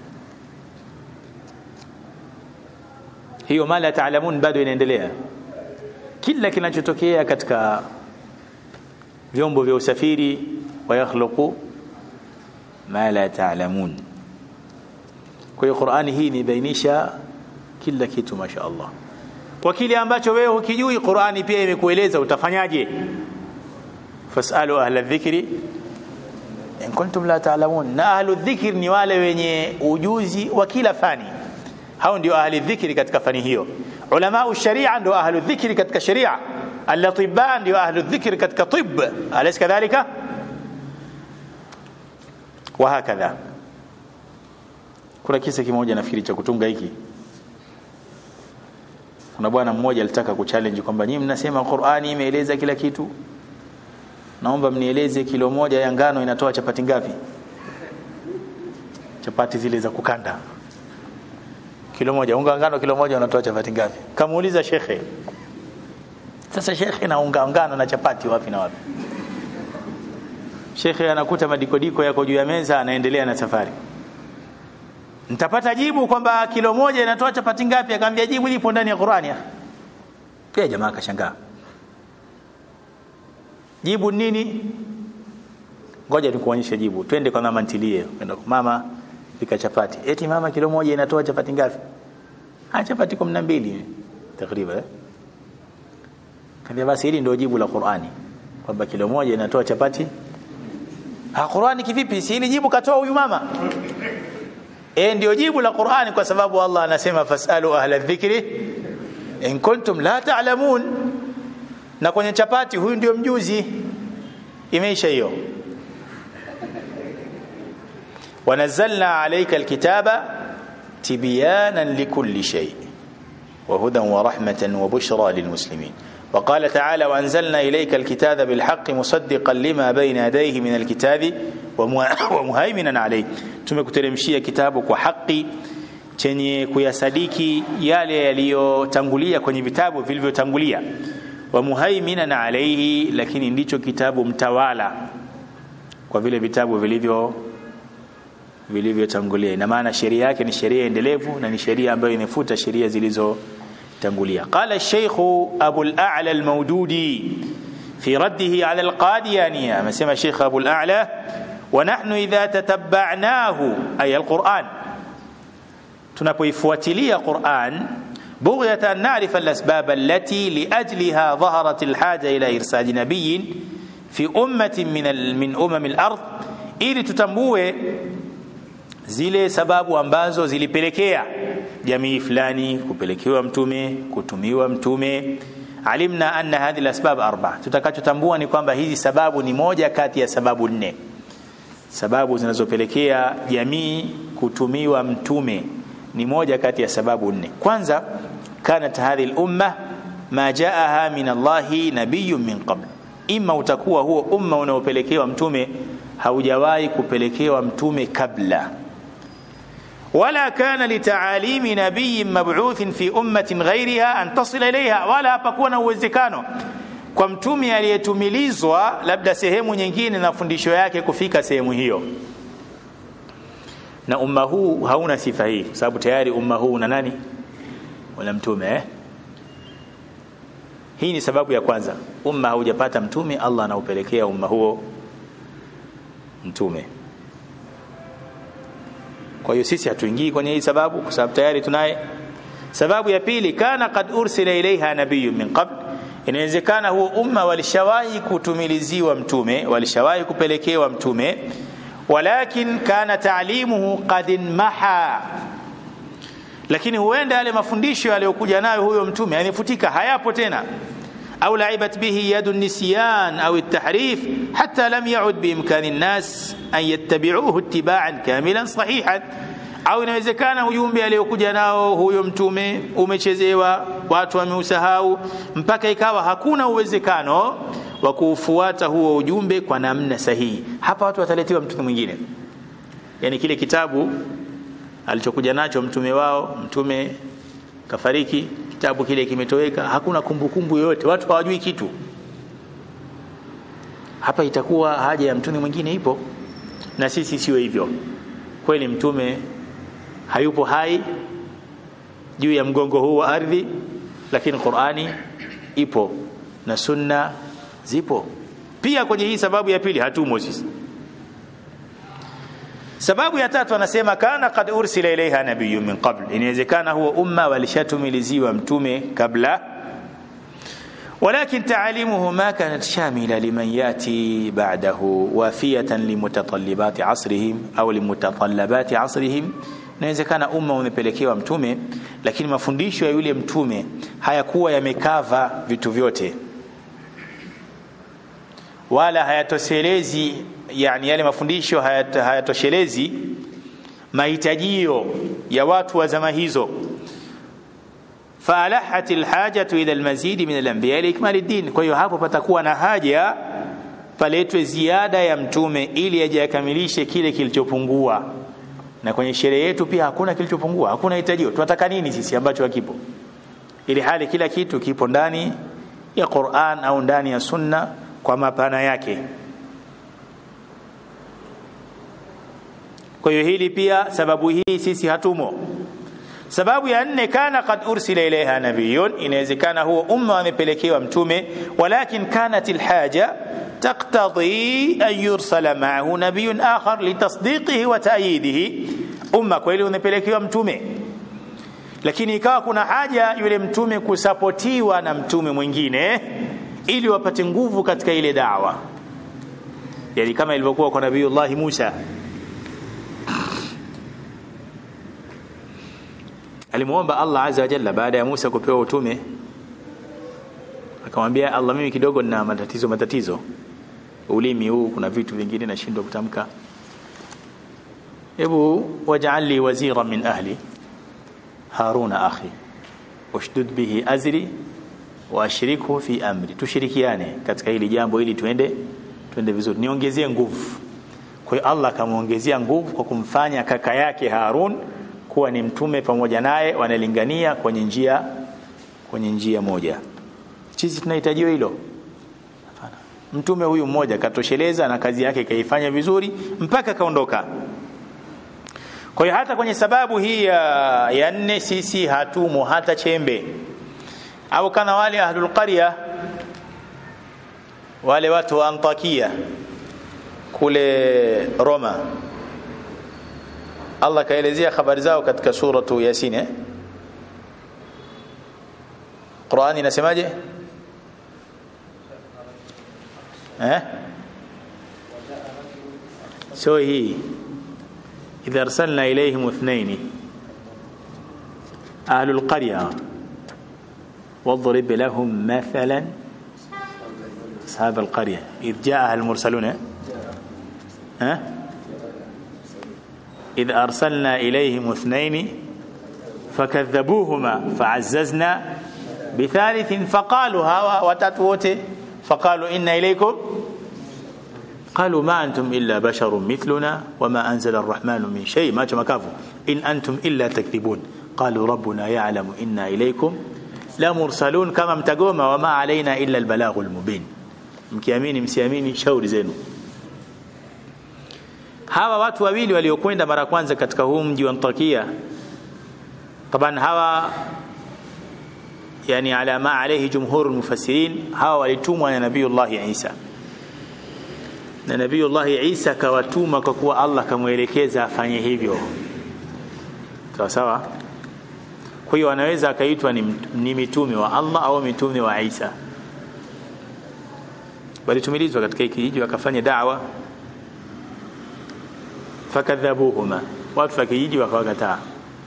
hiyo ma la taalamun bado inaendelea kila kinachotokea katika vyombo vya usafiri wayakhluqu ma la taalamun kwa hiyo Qur'ani hii imebainisha kila kitu masha Allah kwa kile ambacho wewe hukijui Qur'ani pia imekueleza utafanyaje fasalu ahla dhikri in kuntum la taalamun na ahlu dhikri ni wale wenye ujuzi wa kila fani hao ndio ahli dhikri katika fani hiyo ulama sharia ndio ahlu dhikri katika sharia al-atibba ndio ahlu dhikri katika tibb alaysa kadhalika wa hakadha kuna kisa kimoja nafikiri cha kutunga hiki kuna bwana mmoja alitaka kuchallenge kwamba nyinyi mnasema Qur'ani imeeleza kila kitu naomba mnieleze kilo moja ya ngano inatoa chapati ngapi chapati zile za kukanda kilo moja unga ngano kilo moja unatoa chapati ngapi kamuuliza shekhe sasa shekhe na unga ngano na chapati wapi na wapi shekhe anakuta madikodiko yako juu ya meza anaendelea na safari nitapata jibu kwamba kilo moja inatoa chapati ngapi akamwambia jibu lipo ndani ya Qur'ani pia jamaa akashangaa jibu nini ngoja nikuonyeshe jibu twende kwa mama ntilie kwenda mama pika chapati eti mama kilo moja inatoa chapati ngapi ah chapati 12 takriban kambia basi hili ndio jibu la Qur'ani kwamba kilo moja inatoa chapati ah Qur'ani kivipi si hili jibu katoa huyu mama eh ndio jibu la Qur'ani kwa sababu Allah anasema fasalu ahla dhikri in kuntum la ta'lamun na kwenye chapati huyu ndio mjuzi imeisha hiyo ونزلنا عليك الكتاب تبيانا لكل شيء وهدى ورحمة وبشرى للمسلمين وقال تعالى وأنزلنا إليك الكتاب بالحق مصدقا لما بين يديه من الكتاب ومهيمنا عليه tumekuteremshia kitabu kwa haki chenye kuyasadiki yale yaliyotangulia kwenye vitabu vilivyotangulia wa muhaiminan alayhi lakini ndicho kitabu mtawala kwa vile vitabu vilivyo vilivyotangulia ina maana sheria yake ni sheria endelevu na ni sheria ambayo inafuta sheria zilizotangulia qala shaykh abu al-a'la al-mawdudi في رده على القاديانية مسمى الشيخ أبو الأعلى ونحن إذا تتبعناه أي القرآن tunapoifuatilia Qur'an بغية أن نعرف الأسباب التي لأجلها ظهرت الحاجة إلى إرسال نبي في أمة من من أمم الأرض ili tutambue zile sababu ambazo zilipelekea jamii fulani kupelekewa mtume kutumiwa mtume alimna anna hadhihi alasbab arba tutakachotambua ni kwamba hizi sababu ni moja kati ya sababu nne sababu zinazopelekea jamii kutumiwa mtume ni moja kati ya sababu nne kwanza kanat hadhihi al-umma ma jaaha min Allahi nabiyyun min qabl imma utakuwa huo umma unaopelekewa mtume haujawahi kupelekewa mtume kabla wala kana litaalimi nabiyin mab'uthin fi ummatin ghairiha an tasila ilaiha wala hapakuwa na uwezekano kwa mtume aliyetumilizwa labda sehemu nyingine na fundisho yake kufika sehemu hiyo na umma huu hauna sifa hii kwa sababu tayari umma huu una nani una mtume eh? hii ni sababu ya kwanza umma haujapata mtume Allah anaupelekea umma huo mtume kwa hiyo sisi hatuingii kwenye hii sababu kwa sababu tayari tunaye sababu ya pili kana qad ursila ilaiha nabiyyun min qabl inawezekana huo umma walishawahi kutumiliziwa mtume walishawahi kupelekewa mtume walakin kana taalimuhu qad maha lakini huenda yale mafundisho aliyokuja nayo huyo mtume yamefutika hayapo tena au laibat bihi yadu nisyan au at-tahrif hatta lam yaud biimkani an-nas an yattabi'uhu ittiba'an kamilan sahihan au inawezekana ujumbe aliyokuja nao huyo mtume umechezewa watu wameusahau mpaka ikawa hakuna uwezekano wa kuufuata huo ujumbe kwa namna sahihi hapa watu wataletewa mtume mwingine yani kile kitabu alichokuja nacho mtume wao mtume kafariki kitabu kile kimetoweka hakuna kumbukumbu yoyote watu hawajui kitu hapa itakuwa haja ya mtume mwingine ipo na sisi sio hivyo kweli mtume hayupo hai juu ya mgongo huu wa ardhi lakini Qur'ani ipo na sunna zipo pia kwenye hii sababu ya pili hatumo sisi sababu ya tatu anasema kana qad ursila ilaiha nabiyyun min qabl inawezekana huo umma walishatumiliziwa mtume kabla ولكن تعاليمه ما كانت شاملة لمن يأتي بعده وافية لمتطلبات عصرهم أو لمتطلبات عصرهم inawezekana umma umepelekewa mtume lakini mafundisho ya yule mtume hayakuwa yamekava vitu vyote wala hayatoshelezi yani yale mafundisho hayat, hayatoshelezi mahitajio ya watu wa zama hizo faalahat alhajatu ila almazidi min alanbiya liikmali din kwa hiyo hapo patakuwa na haja paletwe ziada ya mtume ili aje akamilishe kile kilichopungua na kwenye sherehe yetu pia hakuna kilichopungua hakuna hitajio tunataka nini sisi ambacho hakipo ili hali kila kitu kipo ndani ya Qur'an au ndani ya sunna kwa mapana yake kwa hiyo hili pia sababu hii sisi hatumo sababu ya nne kana qad ursila ilaiha nabiyun inawezekana huo umma amepelekewa mtume walakin kanat alhaja تقتضي أن يرسل معه نبي آخر لتصديقه وتأييده umma kweli umepelekewa mtume lakini ikawa kuna haja yule mtume kusapotiwa na mtume mwingine ili wapate nguvu katika ile dawa yani kama ilivyokuwa kwa nabiiullah Musa alimuomba Allah azza wa jalla baada ya Musa kupewa utume akamwambia Allah mimi kidogo nina matatizo matatizo ulimi huu kuna vitu vingine nashindwa kutamka hebu waj'al li wazira min ahli haruna akhi ushdud bihi azri wa ashrikhu fi amri tushirikiane katika hili jambo ili tuende tuende vizuri niongezee nguvu kwa hiyo Allah akamwongezea nguvu kwa kumfanya kaka yake Harun kuwa ni mtume pamoja naye wanalingania kwenye njia kwenye njia moja sisi tunahitajiwa hilo hapana mtume huyu mmoja katosheleza na kazi yake kaifanya vizuri mpaka kaondoka kwa hiyo hata kwenye sababu hii ya, ya nne sisi hatumo hata chembe au kana wale ahlul qarya wale watu wa Antakia kule Roma Allah kaelezea habari zao katika suratu Yasin eh? Qur'ani inasemaje eh sio hii idha arsalna ilayhim ithnaini ahlul qarya واضرب لهم مثلا أصحاب القرية إذ جاءها المرسلون ها إذ أرسلنا إليهم اثنين فكذبوهما فعززنا بثالث فقالوا هوا وتتوت فقالوا إن إليكم قالوا ما أنتم إلا بشر مثلنا وما أنزل الرحمن من شيء ما كافوا إن أنتم إلا تكذبون قالوا ربنا يعلم إنا إليكم لمرسلون كما mtagoma وما علينا إلا البلاغ المبين mkiamini msiamini shauri zenu hawa watu wawili waliokwenda mara kwanza katika huu mji wa Antakia taban hawa yani ala ma alayhi jumhur mufassirin hawa walitumwa na nabiyullah Isa na nabiyullah Isa kawatuma kwa kuwa Allah kamwelekeza afanye hivyo sawa sawa kwa hiyo anaweza akaitwa ni, ni mitume wa Allah au mitume wa Isa walitumilizwa katika kijiji wakafanya da'wa fakadhabuhuma watu wa kijiji wakawakataa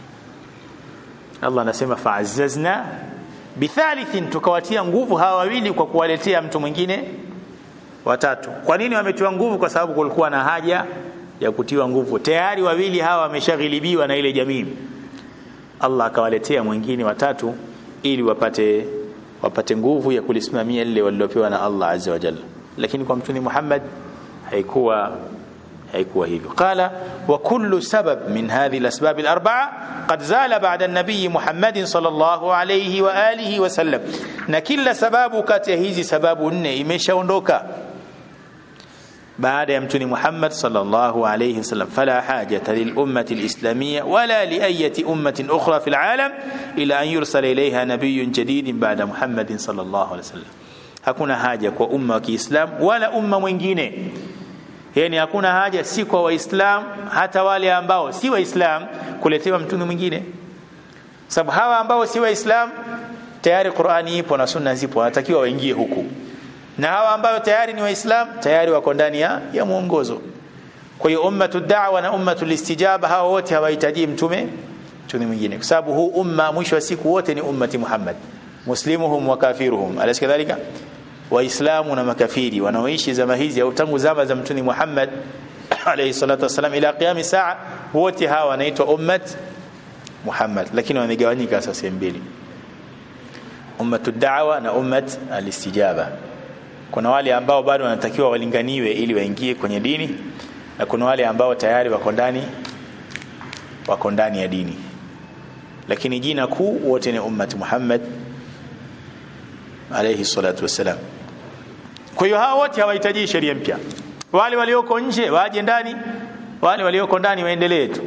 Allah anasema fa'azzazna bithalithin tukawatia nguvu hawa wawili kwa kuwaletea mtu mwingine watatu kwa nini wametiwa nguvu kwa sababu kulikuwa na haja ya kutiwa nguvu tayari wawili hawa wameshaghilibiwa na ile jamii Allah akawaletea mwingine watatu ili wapate wapate nguvu ya kulisimamia lile walilopewa na Allah azza wa jalla lakini kwa mtume Muhammad haikuwa haikuwa hivyo qala wa kullu sabab min hadhihi al-asbab al-arba'a qad zala ba'da an-nabiy Muhammad sallallahu alayhi wa alihi wa sallam na kila sababu kati ya hizi sababu nne imeshaondoka baada ya mtume Muhammad sallallahu alayhi wasallam fala hajata lil ummati al-islamiyya wala li ayati ummatin ukhra fil alam ila an yursala ilayha nabiyyun jadidin ba'da Muhammadin sallallahu alayhi wasallam hakuna haja kwa umma wa Kiislamu wala umma mwingine yani hakuna haja si kwa waislam hata wale ambao si waislam kuletewa mtume mwingine sababu hawa ambao si waislam tayari Qur'ani ipo na sunna zipo wanatakiwa waingie huku na hawa ambao tayari ni waislam tayari wako ndani ya, ya mwongozo kwa hiyo ummatu da'wa na ummatu istijaba hawa wote hawahitaji mtume mtume mwingine kwa sababu huu umma mwisho wa siku wote ni ummati Muhammad muslimuhum wa kafiruhum alaysa kadhalika waislamu na makafiri wanaoishi zama hizi au tangu zama za mtume Muhammad alayhi salatu wasalam ila qiyam saa wote hawa wanaitwa ummat Muhammad lakini wamegawanyika sasa sehemu mbili ummatu da'wa na ummat alistijaba kuna wale ambao bado wanatakiwa walinganiwe ili waingie kwenye dini na kuna wale ambao tayari wako ndani wako ndani ya dini lakini jina kuu wote ni ummat Muhammad alayhi salatu wassalam kwa hiyo hawa wote hawahitaji sheria mpya wale walioko nje waje ndani wale walioko ndani waendelee tu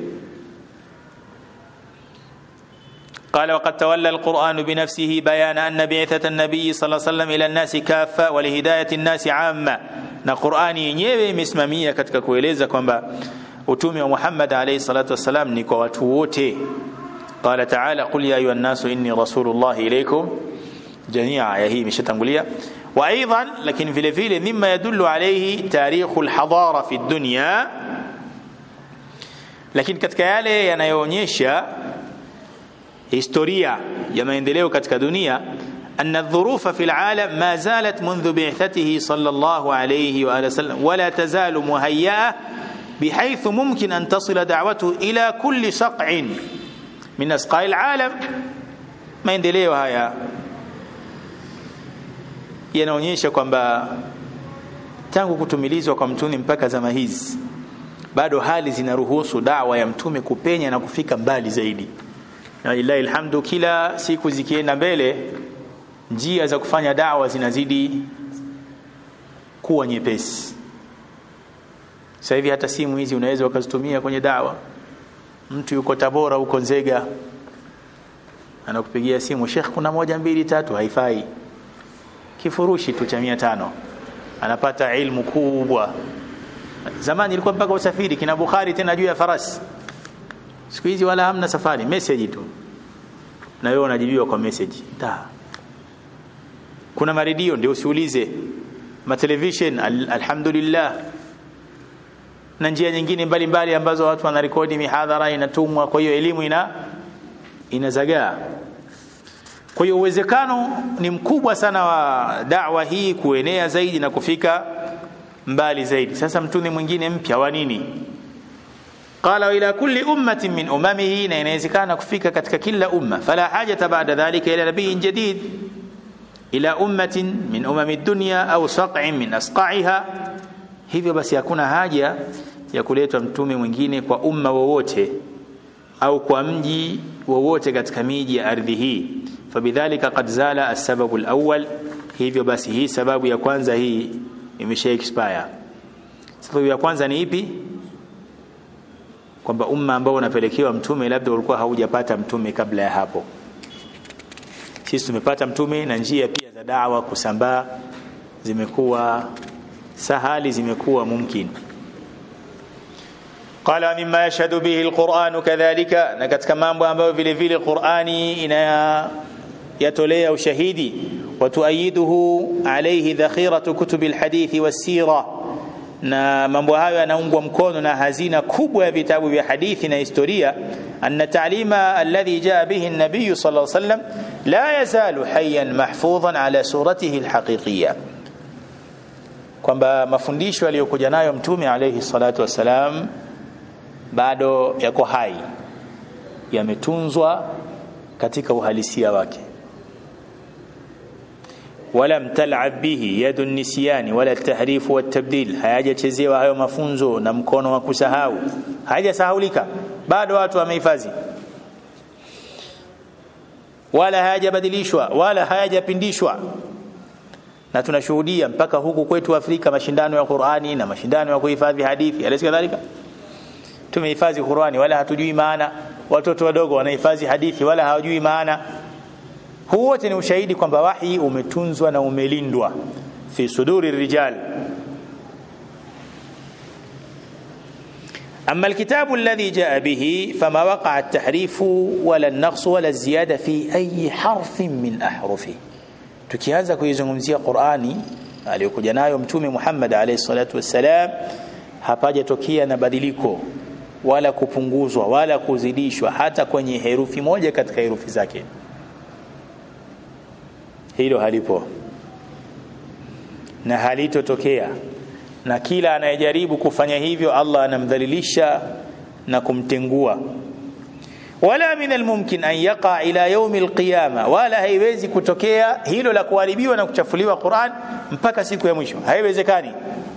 قال وقد تولى القرآن بنفسه بيان أن بعثة النبي صلى الله عليه وسلم إلى الناس كافة ولهداية الناس عامة na Qur'ani yenyewe imesimamia katika kueleza kwamba utume wa Muhammad alayhi salatu wassalam ni kwa watu wote qala ta'ala qul ya ayuha an-nasu inni rasulullah ilaykum jami'a ya hii imeshatangulia wa aidan lakini vile vile mimma yadullu alayhi tarikhu al-hadara fi dunya lakini katika yale yanayoonyesha historia ya maendeleo katika dunia أن الظروف في العالم ما زالت منذ بعثته صلى الله عليه وآله وسلم ولا تزال مهيئة بحيث ممكن أن تصل دعوته إلى كل صقع من أسقاء العالم ما يندليو هيا yanaonyesha kwamba tangu kutumilizwa kwa mtume mpaka zama hizi bado hali zinaruhusu dawa ya mtume kupenya na kufika mbali zaidi na lillahi alhamdu kila siku zikienda mbele njia za kufanya dawa zinazidi kuwa nyepesi sasa hivi hata simu hizi unaweza ukazitumia kwenye dawa mtu yuko Tabora huko Nzega anakupigia simu Sheikh kuna moja mbili tatu haifai kifurushi tu cha 500 anapata ilmu kubwa zamani ilikuwa mpaka usafiri kina Bukhari tena juu ya farasi siku hizi wala hamna safari message tu na wewe unajibiwa kwa message ta kuna maredio ndio usiulize ma television al alhamdulillah na njia nyingine mbalimbali mbali ambazo watu wanarekodi mihadhara inatumwa kwa hiyo elimu ina inazagaa kwa hiyo uwezekano ni mkubwa sana wa da'wa hii kuenea zaidi na kufika mbali zaidi sasa mtume mwingine mpya wa nini qala ila kulli ummatin min umamihi na inawezekana kufika katika kila umma fala hajata ba'da dhalika ila nabiyyin jadid ila ummatin min umami dunya au saq'in min asqa'iha hivyo basi hakuna haja ya kuletwa mtume mwingine kwa umma wowote au kwa mji wowote katika miji ya ardhi hii fabidhalika qad zala as-sababu al-awwal hivyo basi hii sababu ya kwanza hii imesha expire sababu ya kwanza ni ipi kwamba umma ambao unapelekewa mtume labda ulikuwa haujapata mtume kabla ya hapo sisi tumepata mtume na njia pia za dawa kusambaa zimekuwa sahali zimekuwa mumkin qala mimma yashhadu bihi alquran kadhalika na katika mambo ambayo vile vile qurani ina yatolea ushahidi watuayiduhu alayhi dhakhiratu kutubi alhadithi wassira na mambo hayo yanaungwa mkono na hazina kubwa ya vitabu vya hadithi na historia anna ta'lima alladhi jaa bihi an-nabiy sallallahu alayhi wasallam la yazalu hayyan mahfudhan ala suratihi alhaqiqiyya kwamba mafundisho aliyokuja nayo mtume alayhi salatu wassalam bado yako hai yametunzwa katika uhalisia wake ولم تلعب به يد النسيان ولا التحريف والتبديل hayajachezewa hayo mafunzo na mkono wa kusahau hayajasahaulika bado watu wamehifadhi wala hayajabadilishwa wala hayajapindishwa na tunashuhudia mpaka huku kwetu Afrika mashindano ya Qur'ani na mashindano ya kuhifadhi hadithi alisi kadhalika tumehifadhi Qur'ani wala hatujui maana watoto wadogo wanahifadhi hadithi wala hawajui maana huu wote ni ushahidi kwamba wahi umetunzwa na umelindwa fi suduri rijal أما الكتاب الذي جاء به فما وقع التحريف ولا النقص ولا الزيادة في أي حرف من أحرفه tukianza kuizungumzia Qur'ani aliyokuja nayo mtume Muhammad alayhi salatu wassalam hapajatokea na badiliko wala kupunguzwa wala kuzidishwa hata kwenye herufi moja katika herufi zake hilo halipo na halitotokea na kila anayejaribu kufanya hivyo Allah anamdhalilisha na kumtengua wala min almumkin an yaqa ila yaumi alqiyama wala haiwezi kutokea hilo la kuharibiwa na kuchafuliwa Qur'an mpaka siku ya mwisho haiwezekani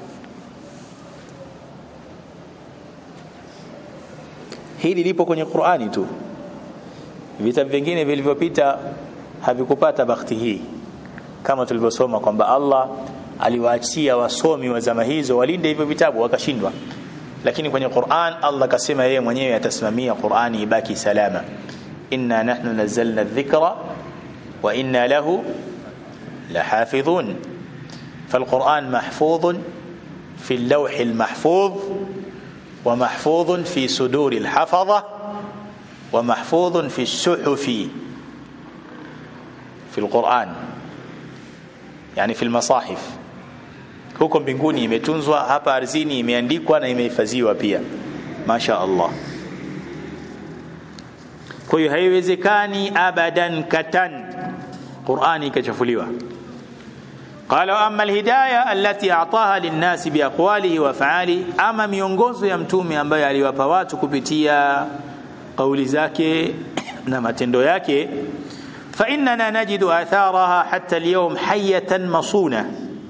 hili lipo kwenye Qur'ani tu vitabu vingine vilivyopita havikupata bakhti hii kama tulivyosoma kwamba Allah aliwaachia wasomi wa zama hizo walinde hivyo vitabu wakashindwa lakini kwenye Qur'an Allah kasema yeye mwenyewe atasimamia Qur'ani ibaki salama inna nahnu nazzalna dhikra wa inna lahu lahafidhun فالقرآن محفوظ في اللوح المحفوظ ومحفوظ في صدور الحفظة ومحفوظ في الصحف في القرآن يعني في المصاحف huko mbinguni imetunzwa hapa ardhini imeandikwa na imehifadhiwa pia masha Allah kwa hiyo haiwezekani abadan katan Qur'ani ikachafuliwa قال واما الهدايه التي اعطاها للناس باقواله وافعاله اما miongozo ya mtume ambaye aliwapa watu kupitia kauli zake na matendo yake فاننا نجد اثارها حتى اليوم حيه مصونه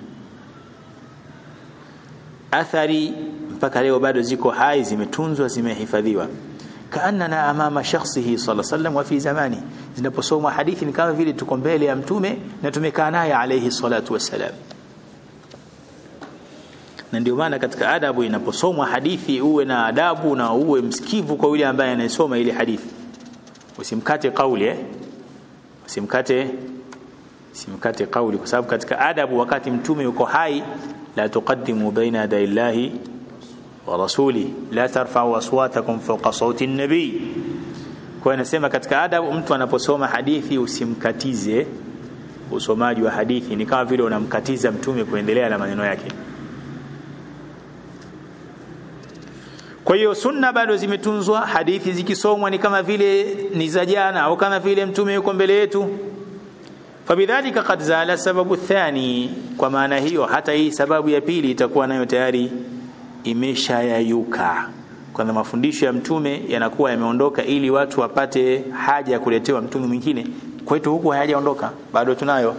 athari mpaka leo bado ziko hai zimetunzwa zimehifadhiwa kaannana amama shakhsihi sallallahu alaihi wasallam wa fi zamani zinaposomwa hadithi ni kama vile tuko mbele ya mtume na tumekaa naye alayhi salatu wassalam na ndio maana katika adabu inaposomwa hadithi uwe na adabu na uwe msikivu kwa yule ambaye anayesoma ile hadithi usimkate kauli eh usimkate usimkate kauli kwa sababu katika adabu wakati mtume yuko hai la tuqaddimu baina yaday llahi wa rasuli la tarfa'u aswatakum fawqa sauti an-nabi kwa inasema katika adabu mtu anaposoma hadithi usimkatize usomaji wa hadithi ni kama vile unamkatiza mtume kuendelea na maneno yake kwa hiyo sunna bado zimetunzwa hadithi zikisomwa ni kama vile ni za jana au kama vile mtume yuko mbele yetu fabidhalika qad zala sababu thani kwa maana hiyo hata hii sababu ya pili itakuwa nayo tayari imeshayayuka kwanza mafundisho ya mtume yanakuwa yameondoka ili watu wapate haja ya kuletewa mtume mwingine kwetu huku hayajaondoka bado tunayo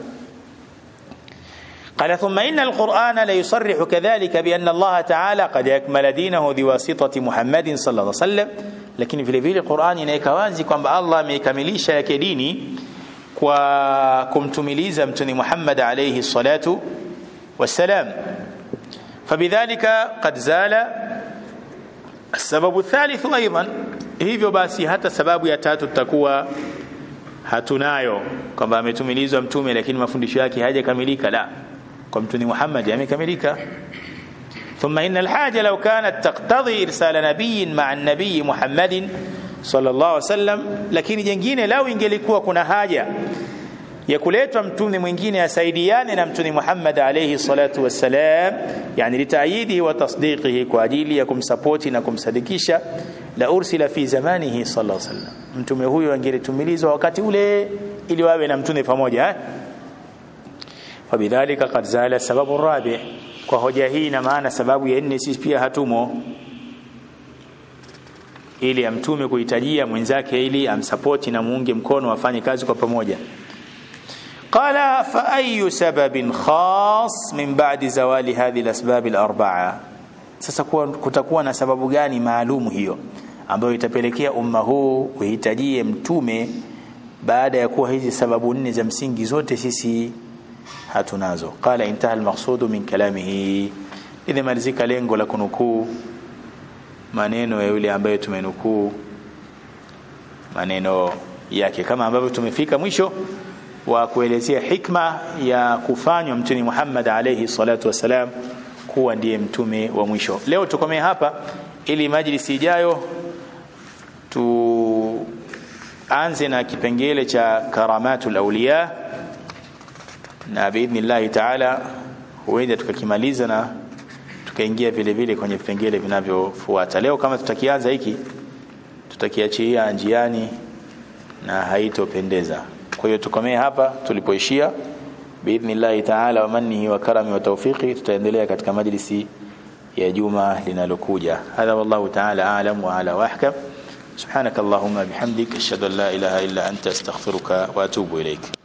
قال ثم إن القرآن لا يصرح كذلك بأن الله تعالى قد أكمل دينه بواسطة محمد صلى الله عليه وسلم lakini vile vile Qur'ani inaweka wazi kwamba Allah ameikamilisha yake dini kwa kumtumiliza mtume Muhammad alayhi salatu wassalam fabidhalika qad zala السبب الثالث ايضا hivyo basi hata sababu ya tatu tutakuwa hatunayo kwamba ametumilizwa mtume lakini mafundisho yake hayajakamilika la kwa mtume Muhammad yamekamilika ثم إن الحاجة لو كانت تقتضي إرسال نبي مع النبي محمد صلى الله عليه وسلم lakini jengine lau ingelikuwa kuna haja ya kuletwa mtume mwingine asaidiane na mtume Muhammad alayhi salatu wassalam yani litaayidihi wa tasdiqihi kwa ajili ya kumsapoti na kumsadikisha la ursila fi zamanihi sallallahu alayhi wasallam mtume huyo angelitumilizwa wakati ule ili wawe na mtume pamoja eh? fabidhalika qad zala sababu rabi kwa hoja hii na maana sababu ya nne sisi pia hatumo ili amtume kuhitajia mwenzake ili amsapoti na muunge mkono wafanye kazi kwa pamoja قال فأي سبب خاص من بعد زوال هذه الأسباب الأربعة sasa kutakuwa na sababu gani maalumu hiyo ambayo itapelekea umma huu uhitajie mtume baada ya kuwa hizi sababu nne za msingi zote sisi hatunazo qala intaha almaqsudu min kalamihi idha malizika lengo la kunukuu maneno ya yule ambaye tumenukuu maneno yake kama ambavyo tumefika mwisho wa kuelezea hikma ya kufanywa mtume Muhammad alayhi salatu wasalam kuwa ndiye mtume wa mwisho. Leo tukomee hapa ili majlisi ijayo tuanze na kipengele cha karamatul awliya na biidhnillahi taala huenda tukakimaliza na tukaingia vile vile kwenye vipengele vinavyofuata. Leo kama tutakianza hiki tutakiachia njiani na haitopendeza. kwa hiyo tukomee hapa tulipoishia biidhnillahi taala wa mannihi wa karami wa tawfiqi tutaendelea katika majlisi ya juma linalokuja hadha wallahu taala alam wa ala wahkam سبحانك اللهم بحمدك اشهد ان لا اله الا انت استغفرك واتوب اليك